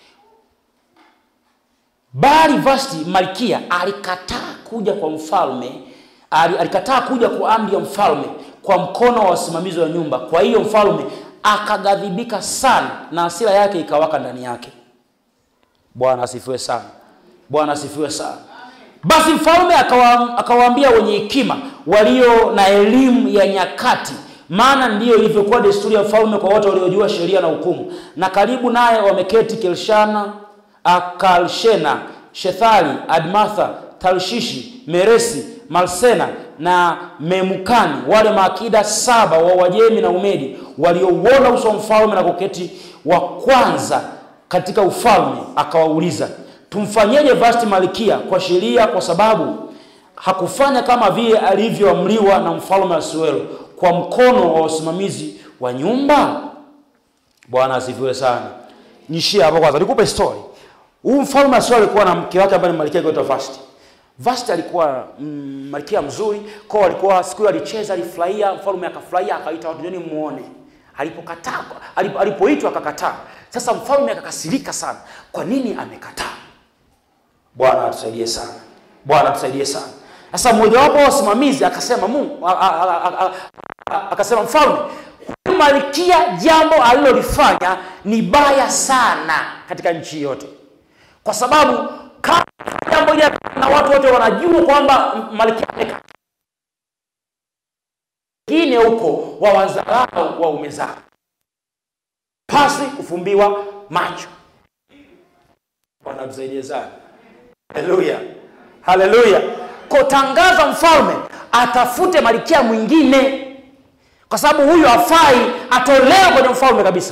A: bali vasti malkia alikataa kuja kwa mfalme ali- alikataa kuja kwa amri ya mfalme kwa mkono wa wasimamizi wa nyumba kwa hiyo mfalme akaghadhibika sana na hasira yake ikawaka ndani yake bwana asifiwe sana bwana asifiwe sana basi mfalme akawa- akawaambia wenye hekima walio na elimu ya nyakati
B: maana ndiyo ilivyokuwa desturi ya mfalme kwa wote waliojua sheria na hukumu. Na karibu naye wameketi Kelshana, Akalshena, Shethali, Admatha, Tarshishi, Meresi, Malsena na Memukani, wale maakida saba wa Uajemi na Umedi waliouona uso wa mfalme na kuketi wa kwanza katika ufalme. Akawauliza, tumfanyeje Vashti malkia kwa sheria, kwa sababu hakufanya kama vile alivyoamriwa na mfalme Asuero kwa mkono wa usimamizi wa nyumba. Bwana asifiwe sana. Nishie hapo kwanza, nikupe story. Huyu mfalme Asuero alikuwa na mke wake ambaye ni malkia anaitwa Vashti. Vashti alikuwa mm, malkia mzuri, kwa alikuwa siku hiyo alicheza, alifurahia, mfalme akafurahia, akaita watu njoni muone. Alipokataa, alipo- alipoitwa akakataa. Sasa mfalme akakasirika sana. Kwa nini amekataa? Bwana atusaidie sana. Bwana atusaidie sana. Sasa mmojawapo wa wasimamizi akasema Mungu a- a- a- a- a- akasema mfalme, huyu malkia jambo alilolifanya ni baya sana katika nchi yote, kwa sababu kama jambo ile na watu wote wanajua kwamba malkia amekataa, wengine huko wawadharau waume zao pasi kufumbiwa macho. Bwana tusaidie sana. Haleluya, haleluya. Kotangaza mfalme atafute malkia mwingine, kwa sababu huyu hafai, atolewe kwenye mfalme kabisa.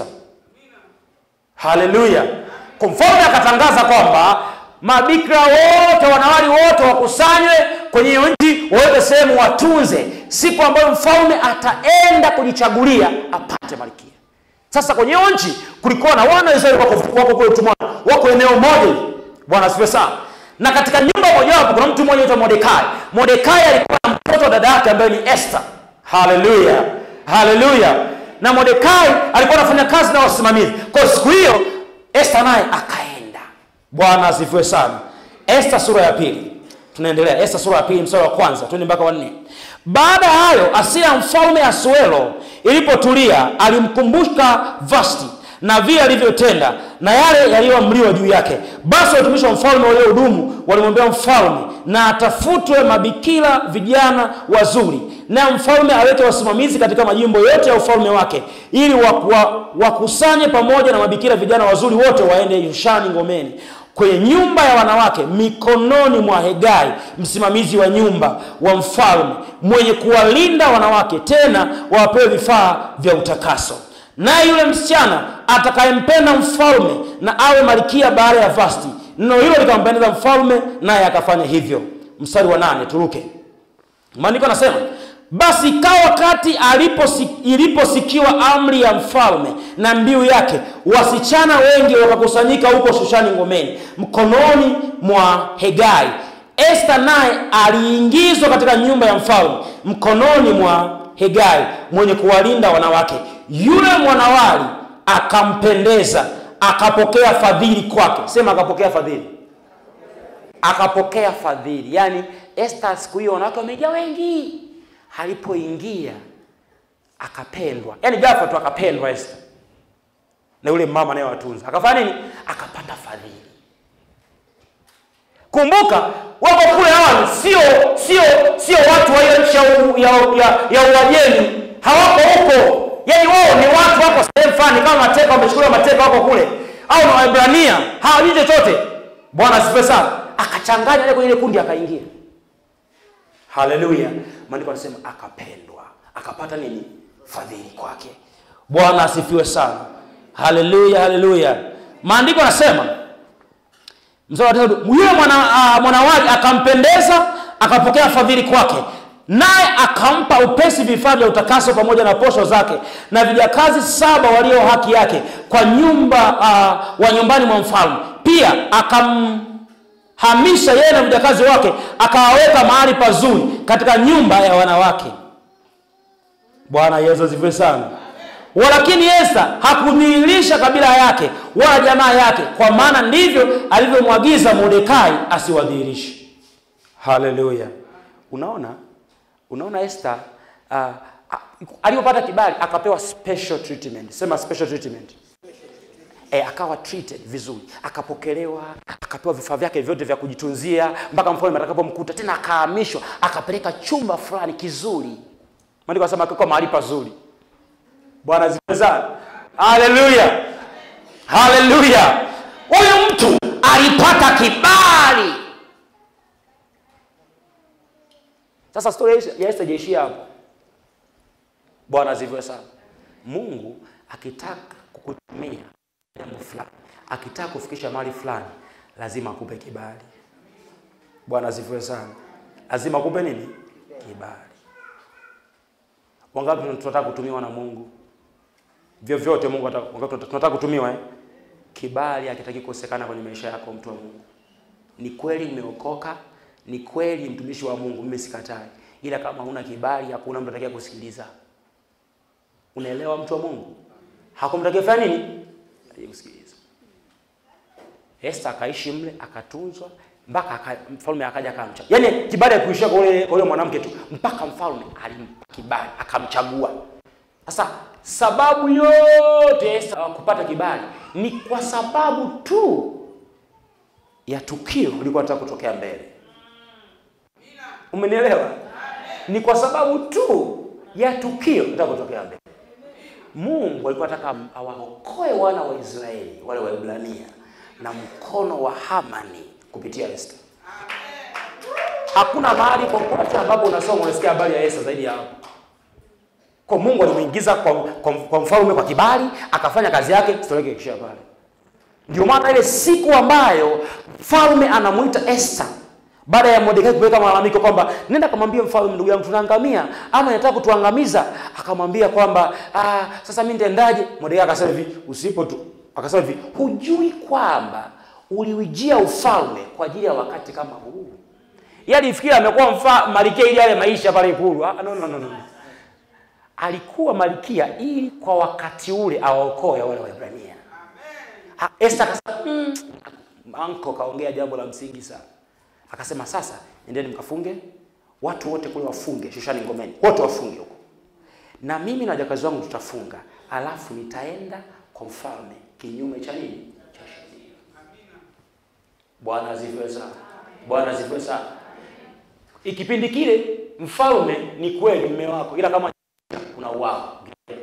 B: Haleluya. Kwa mfalme akatangaza kwamba mabikira wote, wanawali wote wakusanywe kwenye hiyo nchi, waweke sehemu, watunze siku ambayo mfalme ataenda kujichagulia apate malkia. Sasa kwenye hiyo nchi kulikuwa na wana wa Israeli wako wako kule utumwani, wako eneo moja hili. Bwana asifiwe sana. Na katika nyumba mojawapo kuna mtu mmoja anaitwa Mordekai. Mordekai alikuwa na mtoto wa dada yake ambaye ni Esther. Haleluya, haleluya. Na Mordekai alikuwa anafanya kazi na wasimamizi. Kwa hiyo siku hiyo Esther naye akaenda. Bwana asifiwe sana. Esther sura ya pili, tunaendelea. Esther sura ya pili mstari wa kwanza twende mpaka wa nne. Baada ya hayo, hasira ya mfalme Asuero ilipotulia, alimkumbuka Vashti na vile alivyotenda na yale yaliyoamriwa juu yake. Basi watumishi wa mfalme waliohudumu walimwambia mfalme na atafutwe mabikira vijana wazuri, na mfalme aweke wasimamizi katika majimbo yote ya ufalme wake, ili waku- wa- wakusanye pamoja na mabikira vijana wazuri wote waende Yushani ngomeni kwenye nyumba ya wanawake mikononi mwa Hegai msimamizi wa nyumba wa mfalme mwenye kuwalinda wanawake, tena wawapewe vifaa vya utakaso. Naye yule msichana atakayempenda mfalme na awe malkia baada ya Vashti. Neno hilo likampendeza mfalme, naye akafanya hivyo. Mstari wa nane, turuke. Maandiko anasema basi ikawa wakati aliposi- iliposikiwa amri ya mfalme na mbiu yake, wasichana wengi wakakusanyika huko Shushani ngomeni mkononi mwa Hegai. Esta naye aliingizwa katika nyumba ya mfalme mkononi mwa Hegai mwenye kuwalinda wanawake. Yule mwanawali akampendeza, akapokea fadhili kwake. Sema akapokea fadhili akapokea fadhili. Yaani Esther siku hiyo wanawake wamejaa wengi, alipoingia akapendwa, yaani ghafla tu akapendwa Esther na yule mama naye watunza, akafanya nini? Akapata fadhili. Kumbuka wako kule awali, sio sio sio watu wa hiyo nchi ya, u- ya, ya, ya Uajemi, hawako huko. Yaani wao ni watu wako sehemu fulani, kama mateka, wamechukuliwa mateka, wako kule, au na Waebrania hawajui chochote. Bwana asifiwe sana. Akachanganya ile kwenye ile kundi, akaingia. Haleluya! Maandiko anasema akapendwa, akapata nini? Fadhili kwake. Bwana asifiwe sana. Haleluya, haleluya. Maandiko anasema mstari wa tatu, yule mwana uh, mwanawali akampendeza, akapokea fadhili kwake, naye akampa upesi vifaa vya utakaso pamoja na posho zake na vijakazi saba walio haki yake kwa nyumba uh, wa nyumbani mwa mfalme. Pia akamhamisha yeye na vijakazi wake, akawaweka mahali pazuri katika nyumba ya wanawake. Bwana Yesu asifiwe sana. Walakini Esta hakudhihirisha kabila yake wala jamaa yake, kwa maana ndivyo alivyomwagiza Mordekai asiwadhihirishe. Haleluya! Unaona, unaona Esta uh, alipopata kibali akapewa special treatment. Sema special treatment. E, akawa treated vizuri, akapokelewa, akapewa vifaa vyake vyote vya kujitunzia mpaka mfalme atakapomkuta tena, akahamishwa akapeleka chumba fulani kizuri. Maandiko yanasema akakuwa mahali pazuri. bwana asifiwe sana haleluya haleluya huyu mtu alipata kibali sasa stori ya Esther- ya Esther haijaishia hapo bwana asifiwe sana mungu akitaka kukutumia jambo fulani akitaka kufikisha mahali fulani lazima akupe kibali bwana asifiwe sana lazima akupe nini kibali wangapi tunataka kutumiwa na mungu vyovyote mungu ataka- wangapi tunataka kutumiwa eh? kibali hakitaki kukosekana kwenye maisha yako mtu wa mungu ni kweli umeokoka ni kweli mtumishi wa mungu mimi sikatai ila kama huna kibali hakuna mtu atakaye kusikiliza unaelewa mtu wa mungu hakumtakia fanya nini Atakaye kusikiliza Esther akaishi mle akatunzwa mpaka aka, mfalme akaja akamcha yaani kibali akuishia kwa yule kwa yule mwanamke tu mpaka mfalme alimpa kibali akamchagua sasa sababu yote Esther kupata kibali ni kwa sababu tu ya tukio lilikuwa nataka kutokea mbele umenielewa ni kwa sababu tu ya tukio litaka kutokea mbele mungu alikuwa anataka awaokoe wana wa israeli wale waibrania na mkono wa hamani kupitia esta hakuna mahali popote ambapo unasoma unasikia habari ya esta zaidi ya hapo kwa mungu alimuingiza kwa, kwa, kwa mfalme kwa kibali akafanya kazi yake stori yake ikishia pale ndio maana ile siku ambayo mfalme anamwita Esther baada ya Mordekai kuweka malalamiko kwamba nenda kamwambia mfalme, ndugu yangu tunaangamia, ama anataka kutuangamiza. Akamwambia kwamba ah, sasa mimi nitendaje? Mordekai akasema hivi, usipo tu, akasema hivi, hujui kwamba uliujia ufalme kwa ajili ya wakati kama huu? Yeye alifikiri amekuwa mfa malkia ili yale maisha pale ikulu. Ah, no, no, no, no. Alikuwa malkia ili kwa wakati ule awaokoe wale Waebrania. Ha- Esther akasema mm, anko kaongea jambo la msingi sana. Akasema sasa endeni mkafunge watu wote kule wafunge Shushani ngomeni, wote wafunge huko, na mimi na wajakazi wangu tutafunga, alafu nitaenda kwa mfalme kinyume cha nini cha sheria. Bwana asifiwe sana. Bwana asifiwe sana. Ikipindi kile mfalme ni kweli mme wako, ila kama kuna uwao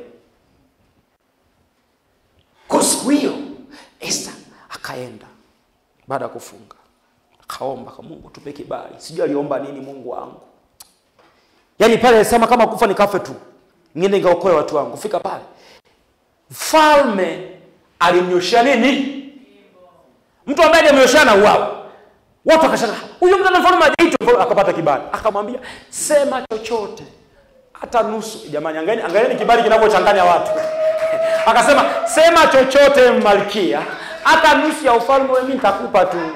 B: kwa siku hiyo Esther akaenda baada ya kufunga akaomba kwa Mungu tupe kibali. Sijui aliomba nini Mungu wangu. Yaani pale alisema kama kufa nikafe tu. Niende nikaokoe watu wangu. Fika pale. Mfalme alimnyoshia nini? Mtu ambaye alimnyoshia na uwao. Watu wakashangaa, huyo mtu ana mfalme hajaitwa, Mfalme akapata kibali. Akamwambia, sema chochote. Hata nusu. Jamani, angalieni angalieni kibali kinavyochanganya watu. Akasema, sema chochote malkia, hata nusu ya ufalme wewe mimi nitakupa tu.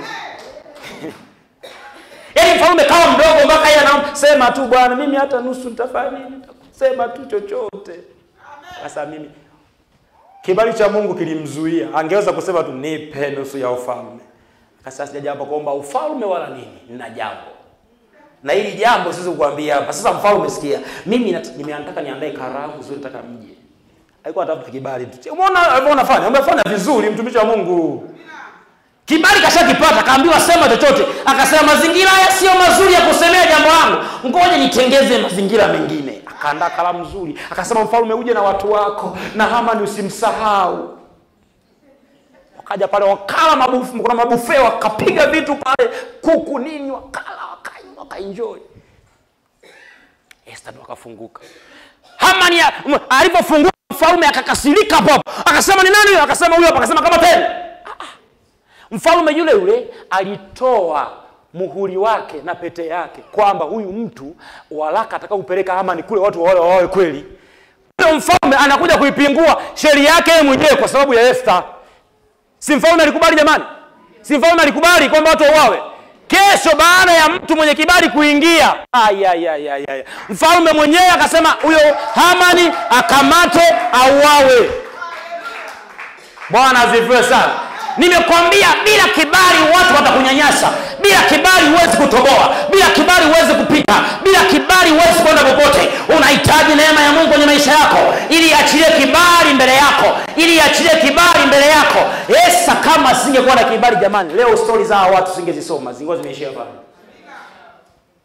B: Yaani mfalme kawa mdogo mpaka yeye anaomba sema tu bwana, mimi hata nusu nitafanya nini? Sema tu chochote. Sasa mimi kibali cha Mungu kilimzuia, angeweza kusema tu nipe nusu ya ufalme. Akasema sijaja hapa kuomba ufalme wala nini, nina jambo na hili jambo siwezi kukuambia hapa. Sasa mfalme, sikia, mimi nat- nimeanataka niandae karamu zuri, nataka mje. Alikuwa anatafuta kibali tu. Umeona alivyo unafanya? Umefanya vizuri, mtumishi wa Mungu. Kibali kashakipata, kaambiwa sema chochote. Akasema mazingira haya sio mazuri ya kusemea jambo langu, ngoja nitengeze mazingira mengine. Akaandaa kalamu nzuri, akasema mfalme, uje na watu wako na Hamani usimsahau. Wakaja pale wakala mabufu, kuna mabufe, wakapiga vitu pale, kuku nini, wakala wakanywa, wakaenjoy. Esther ndo akafunguka. Hamani ya- m- alipofunguka mfalme akakasirika hapo hapo, akasema ni nani huyo? Akasema huyo hapa, akasema kama tena Mfalme yule yule alitoa muhuri wake na pete yake kwamba huyu mtu waraka atakaupeleka Hamani kule watu wale wawe kweli. Yule mfalme anakuja kuipingua sheria yake yeye mwenyewe kwa sababu ya Esther. Si mfalme alikubali jamani? Si mfalme alikubali kwamba watu wauawe? Kesho baada ya mtu mwenye kibali kuingia, ayayayaya, mfalme mwenyewe akasema huyo Hamani akamatwe auawe. Bwana asifiwe sana. Nimekwambia bila kibali watu watakunyanyasa. Bila kibali huwezi kutoboa, bila kibali huwezi kupita, bila kibali huwezi kwenda popote. Unahitaji neema ya Mungu kwenye maisha yako ili iachilie kibali mbele yako, ili iachilie kibali mbele yako. Esa kama singekuwa na kibali, jamani, leo stori za hawa watu singezisoma, zingekuwa zimeishia pale.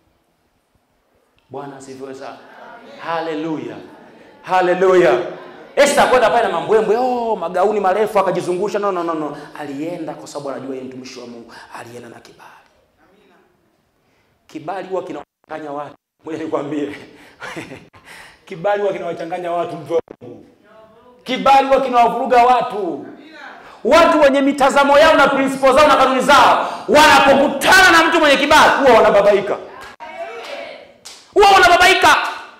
B: Bwana asifiwe sana. Haleluya, haleluya, Esther kwenda pale na mambwembwe, oh, magauni marefu akajizungusha. No, no, no, no. Alienda kwa sababu anajua yeye mtumishi wa Mungu, alienda na kibali. Kibali huwa kinawachanganya watu. Ngoja nikwambie, kibali huwa kinawachanganya watu. Mtu wa Mungu, kibali huwa kinawavuruga watu. Watu wenye mitazamo yao na principle zao na kanuni zao, wanapokutana na mtu mwenye kibali, huwa wanababaika, huwa wanababaika.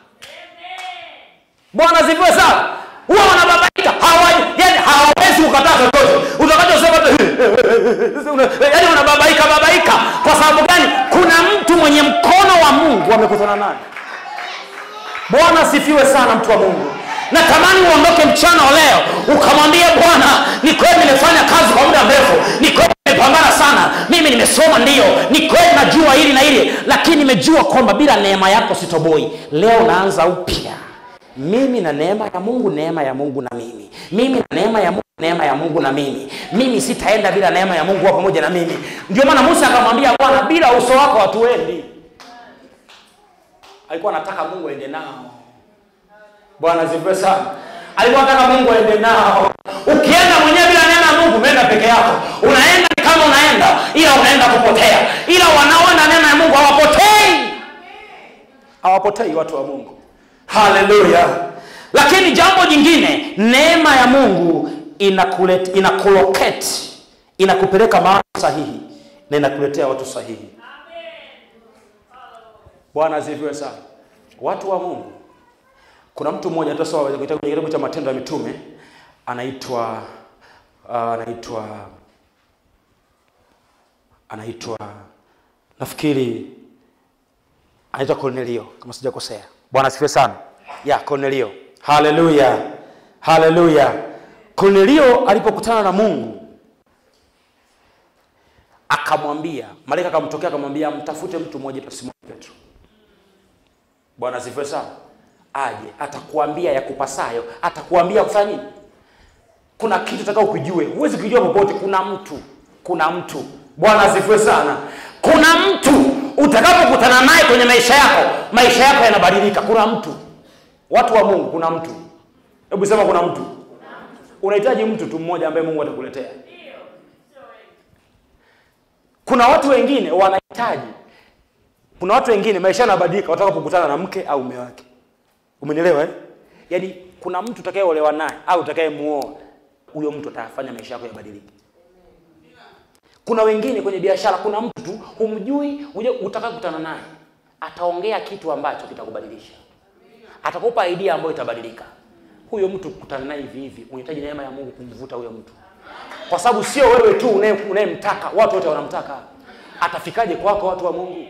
B: Bwana ziviwe sana. Huwa wanababaika, hawa yani hawawezi kukataa chochote utakachosema tu, yani wanababaika babaika. Kwa sababu gani? Kuna mtu mwenye mkono wa Mungu amekutana naye. Bwana asifiwe sana, mtu wa Mungu. Natamani uondoke mchana wa leo ukamwambia Bwana, ni kweli nimefanya kazi kwa muda mrefu, ni kweli nimepambana sana, mimi nimesoma, ndiyo, ni kweli najua hili na hili, lakini nimejua kwamba bila neema yako sitoboi. Leo naanza upya mimi na neema ya Mungu, neema ya Mungu na mimi, mimi na neema ya Mungu, neema ya Mungu na mimi, mimi sitaenda bila neema ya Mungu wa pamoja na mimi. Ndio maana Musa akamwambia Bwana, bila uso wako hatuendi. Alikuwa anataka Mungu aende nao. Bwana asifiwe sana. Alikuwa anataka Mungu aende nao. Ukienda mwenyewe bila neema ya Mungu, umeenda peke yako, unaenda ni kama unaenda, ila unaenda kupotea. Ila wanaoenda neema ya Mungu hawapotei, hawapotei watu wa Mungu. Haleluya! Lakini jambo jingine, neema ya Mungu inakulet, inakulocate, inakupeleka mahali sahihi na inakuletea watu sahihi. Bwana asifiwe sana. Watu wa Mungu, kuna mtu mmoja tutasoma kwenye kitabu cha Matendo ya Mitume, anaitwa uh, anaitwa anaitwa nafikiri anaitwa Cornelio kama sijakosea. Bwana asifiwe sana. Ya Cornelio. Haleluya. Haleluya. Cornelio alipokutana na Mungu akamwambia, malaika akamtokea akamwambia mtafute mtu mmoja aitwa Simoni Petro. Bwana asifiwe sana. Aje atakuambia ya kupasayo, atakuambia kufanya nini? Kuna kitu utakao kujue, huwezi kujua popote. Kuna mtu, kuna mtu. Bwana asifiwe sana. Kuna mtu utakapokutana naye kwenye maisha yako, maisha yako yanabadilika. Kuna mtu, watu wa Mungu, kuna mtu. Hebu sema kuna mtu. Unahitaji mtu tu mmoja ambaye Mungu atakuletea. Kuna watu wengine wanahitaji, kuna watu wengine maisha yanabadilika watakapokutana na mke au mume wake. Umenielewa eh? Yaani kuna mtu utakayeolewa naye au utakayemuoa, huyo mtu atafanya maisha yako yabadilike. Kuna wengine kwenye biashara, kuna mtu tu humjui, uje utakakutana naye ataongea kitu ambacho kitakubadilisha, atakupa idea ambayo itabadilika. Huyo mtu kukutana naye hivi hivi, unahitaji neema ya Mungu kumvuta huyo mtu, kwa sababu sio wewe tu unaye- unayemtaka, watu wote wanamtaka. Atafikaje kwako, watu wa Mungu?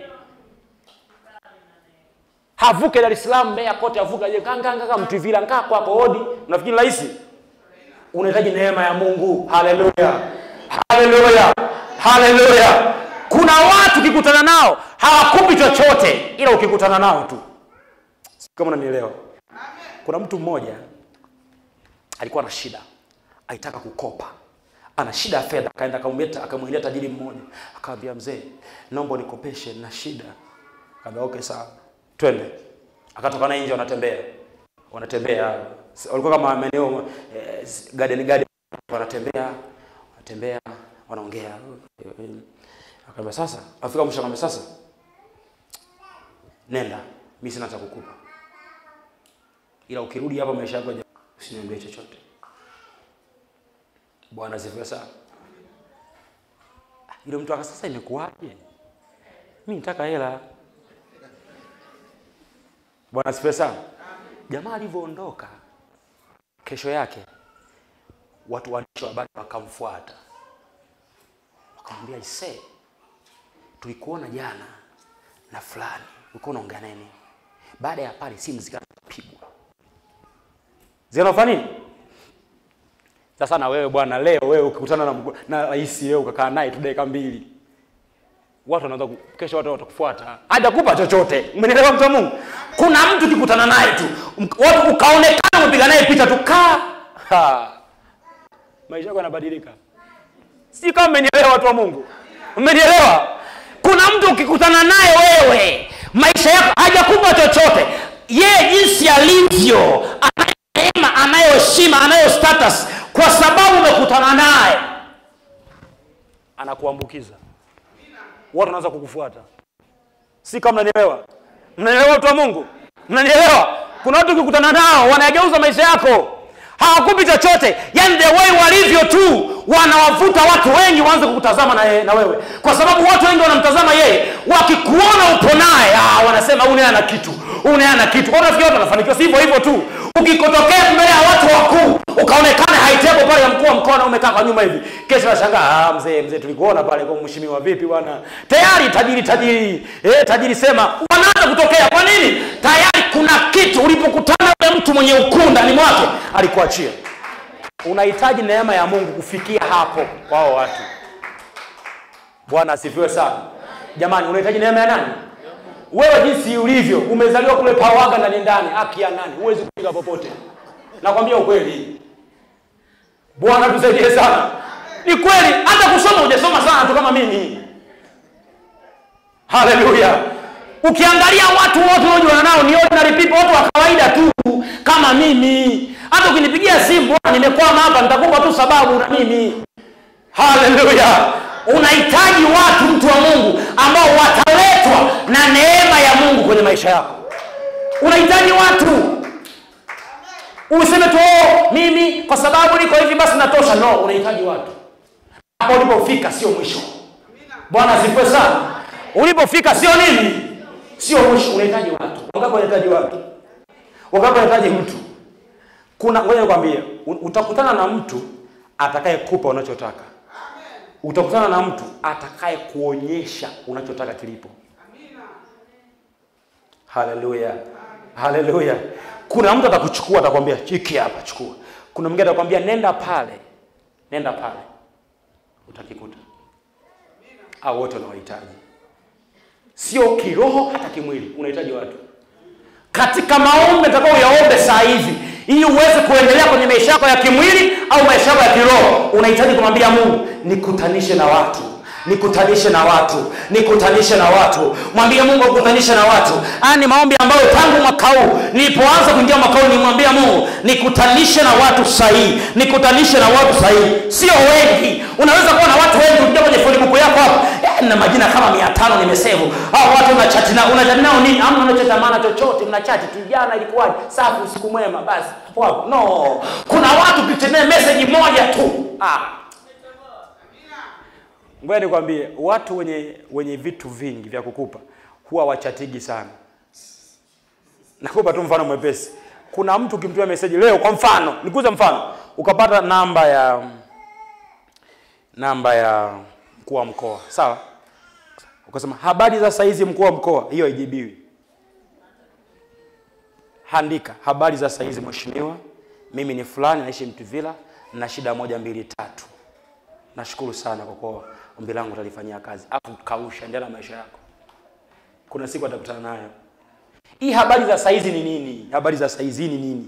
B: Havuke Dar es Salaam, Mbeya, kote avuke aje kanga kanga Mtwivila nkaa kwako hodi, unafikiri rahisi? Unahitaji neema ya Mungu. Haleluya, haleluya, haleluya. Kuna watu ukikutana nao hawakupi chochote, ila ukikutana nao tu. Sijui kama unanielewa. Kuna mtu mmoja alikuwa na shida, alitaka kukopa, ana shida ya fedha, akaenda akamwita akamwendea tajiri mmoja, akamwambia mzee, naomba unikopeshe, na shida. Akamwambia okay, sawa, twende. Akatoka naye nje, wanatembea wanatembea, walikuwa kama maeneo eh, garden garden, wanatembea wanatembea, wanaongea. Akamwambia sasa, afika mwisho, akamwambia sasa, nenda, mimi sina cha kukupa, ila ukirudi hapa maisha yako yaja- usiniambie chochote. Bwana asifiwe sana. Yule mtu aka sasa, imekuwaje? Mimi nitaka hela. Bwana asifiwe sana. Jamaa alivyoondoka, kesho yake watu waandishi wa habari wakamfuata, wakamwambia ise, tulikuona jana na fulani, ulikuwa unaongea naye nini? Baada ya pale simu zikapigwa, zinafanya nini? Sasa na wewe bwana, leo wewe ukikutana na mgu- na rais leo ukakaa naye tu dakika mbili, watu wanaanza ku- kesho watu watakufuata, hajakupa chochote. Umenielewa mtu wa Mungu? Kuna mtu ukikutana naye tu mk- watu ukaonekana umepiga naye picha tu kaa, ha. maisha yako yanabadilika. Si kama mmenielewa watu wa Mungu? Mmenielewa? Kuna mtu ukikutana naye wewe, maisha yako hajakupa chochote, yeye jinsi alivyo, anayo neema, anayo shida heshima anayo status kwa sababu umekutana naye anakuambukiza watu wanaanza kukufuata si kama mnanielewa mnanielewa watu wa mungu mnanielewa kuna watu ukikutana nao wanageuza maisha yako hawakupi chochote yani the way walivyo tu wanawavuta watu wengi waanze kukutazama na, ye- na wewe kwa sababu watu wengi wanamtazama yeye wakikuona upo naye ah, wanasema huyu naye ana kitu huyu naye ana kitu nafikiri watu wanafanikiwa si hivyo hivyo tu ukikotokea mbele ya watu wakuu ukaonekana haitebo pale ya mkuu wa mkoa na umekaa kwa nyuma hivi kesho nashangaa ah, mzee mzee tulikuona pale kwa mheshimiwa vipi bwana tayari tajiri tajiri eh, tajiri sema wanaanza kutokea kwa nini tayari kuna kitu ulipokutana na mtu mwenye ukuu ndani mwake alikuachia unahitaji neema ya mungu kufikia hapo wao watu bwana asifiwe sana jamani unahitaji neema ya nani wewe jinsi ulivyo umezaliwa kule pawaga ndani ndani haki ya nani huwezi kufika popote nakwambia ukweli bwana tusaidie sana ni kweli hata kusoma hujasoma sana tu kama mimi haleluya ukiangalia watu wote unaojuana nao ni ordinary people watu wa kawaida tu kama mimi hata ukinipigia simu bwana nimekwama hapa nitakupa tu sababu na mimi haleluya unahitaji watu mtu wa mungu ambao wataletwa na neema ya mungu kwenye maisha yako unahitaji watu useme tu "Oh, mimi kwa sababu niko hivi basi natosha no unahitaji watu hapo ulipofika sio mwisho bwana asifiwe sana ulipofika sio nini sio mwisho unahitaji watu wangapi wanahitaji watu wangapi wanahitaji mtu kuna ngoja nikwambie u- utakutana na mtu atakayekupa unachotaka utakutana na mtu atakaye kuonyesha unachotaka kilipo haleluya haleluya kuna mtu atakuchukua atakwambia chiki hapa chukua kuna mwingine atakwambia nenda pale nenda pale utakikuta au wote unawahitaji sio kiroho hata kimwili unahitaji watu katika maombi atakao yaombe saa hivi ili uweze kuendelea kwenye maisha yako ya kimwili au maisha yako ya kiroho unahitaji kumwambia mungu nikutanishe na watu nikutanishe na watu nikutanishe na watu mwambie mungu akutanishe na watu haya ni maombi ambayo tangu mwaka huu nilipoanza kuingia mwaka huu nimwambia mungu nikutanishe na watu sahihi nikutanishe na watu sahihi sio wengi unaweza kuwa na watu wengi ukija kwenye facebook yako hapo eh, na majina kama mia tano nimesevu hao watu unachati nao unachati nao nini amna unachota maana chochote mnachati tu jana ilikuwaje safi usiku mwema basi wapo no kuna watu ukitemea message moja tu ah ngoja nikwambie watu wenye wenye vitu vingi vya kukupa huwa wachatigi sana nakupa tu mfano mwepesi kuna mtu ukimtumia meseji leo kwa mfano nikuze mfano ukapata namba ya namba ya mkuu wa mkoa sawa ukasema habari za saizi mkuu wa mkoa hiyo haijibiwi andika habari za saizi mheshimiwa mimi ni fulani naishi mtuvila na shida moja mbili tatu nashukuru sana kwa kuwa ombi langu utalifanyia kazi afu kausha endelea na maisha yako kuna siku atakutana nayo hii habari za saizi ni nini habari za saizi ni nini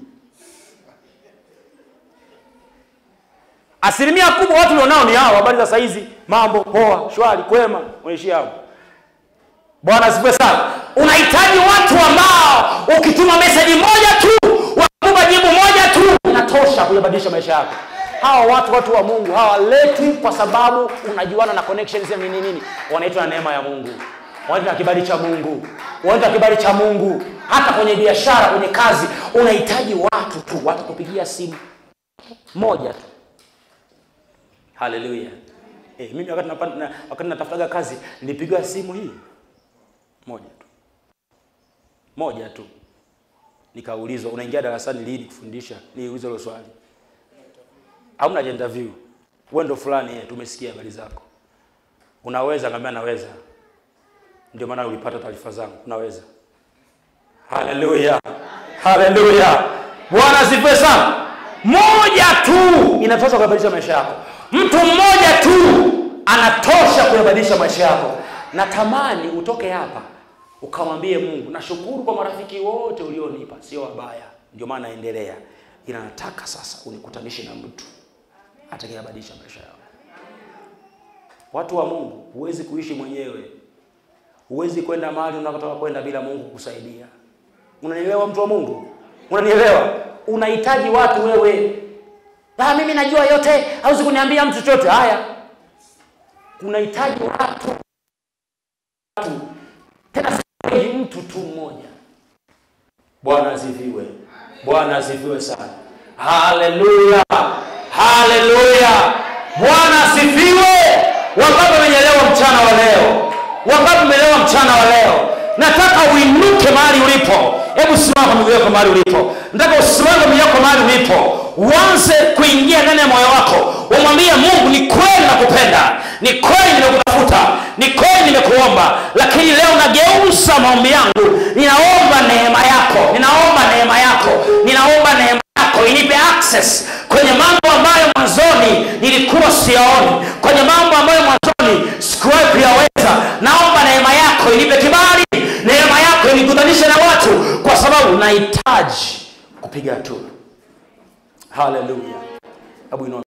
B: asilimia kubwa watu ulionao ni hao habari za saizi mambo poa shwari kwema unaishia hapo bwana asifiwe sana unahitaji watu ambao ukituma meseji moja tu wakupa jibu moja tu inatosha kuyabadilisha maisha yako hawa watu watu wa mungu hawaletwi kwa sababu unajuana na connections ya nini nini wanaitwa na neema ya mungu wanaitwa na kibali cha mungu wanaitwa na kibali cha mungu hata kwenye biashara kwenye kazi unahitaji watu tu watakupigia simu moja tu haleluya eh, mimi wakati napa- na- wakati natafutaga kazi nilipigiwa simu hii moja tu moja tu nikaulizwa unaingia darasani lini kufundisha niulize hilo swali hamna interview wewe ndo fulani eh, tumesikia habari zako unaweza ngambia naweza ndio maana ulipata taarifa zangu unaweza haleluya haleluya bwana asifiwe sana moja tu inatosha kuyabadilisha maisha yako mtu mmoja tu anatosha kuyabadilisha maisha yako natamani utoke hapa ukamwambie mungu nashukuru kwa marafiki wote ulionipa sio wabaya ndio maana naendelea ila nataka sasa unikutanishe na mtu atakayebadilisha maisha yako watu wa mungu huwezi kuishi mwenyewe huwezi kwenda mahali unakotaka kwenda bila mungu kukusaidia unanielewa mtu wa mungu unanielewa unahitaji watu wewe ah, mimi najua yote hauzi kuniambia mtu chochote haya kunahitaji watu watu tena si mtu tu mmoja bwana asifiwe bwana asifiwe sana haleluya haleluya bwana asifiwe wangapi wamenyelewa mchana wa leo wangapi umelewa mchana wa leo nataka uinuke mahali ulipo hebu simama kwa miguu yako mahali ulipo nataka usimame kwa miguu yako mahali ulipo uanze kuingia ndani ya moyo wako umwambie mungu ni kweli nakupenda ni kweli nimekutafuta ni kweli nimekuomba lakini leo nageuza maombi yangu ninaomba neema yako ninaomba neema yako ninaomba neema yako inipe access kwenye mambo ambayo mwanzoni nilikuwa siyaoni kwenye mambo ambayo mwanzoni sikuwahi kuyaweza naomba neema yako inipe kibali neema yako inikutanishe na watu kwa sababu nahitaji kupiga hatua haleluya hebu inua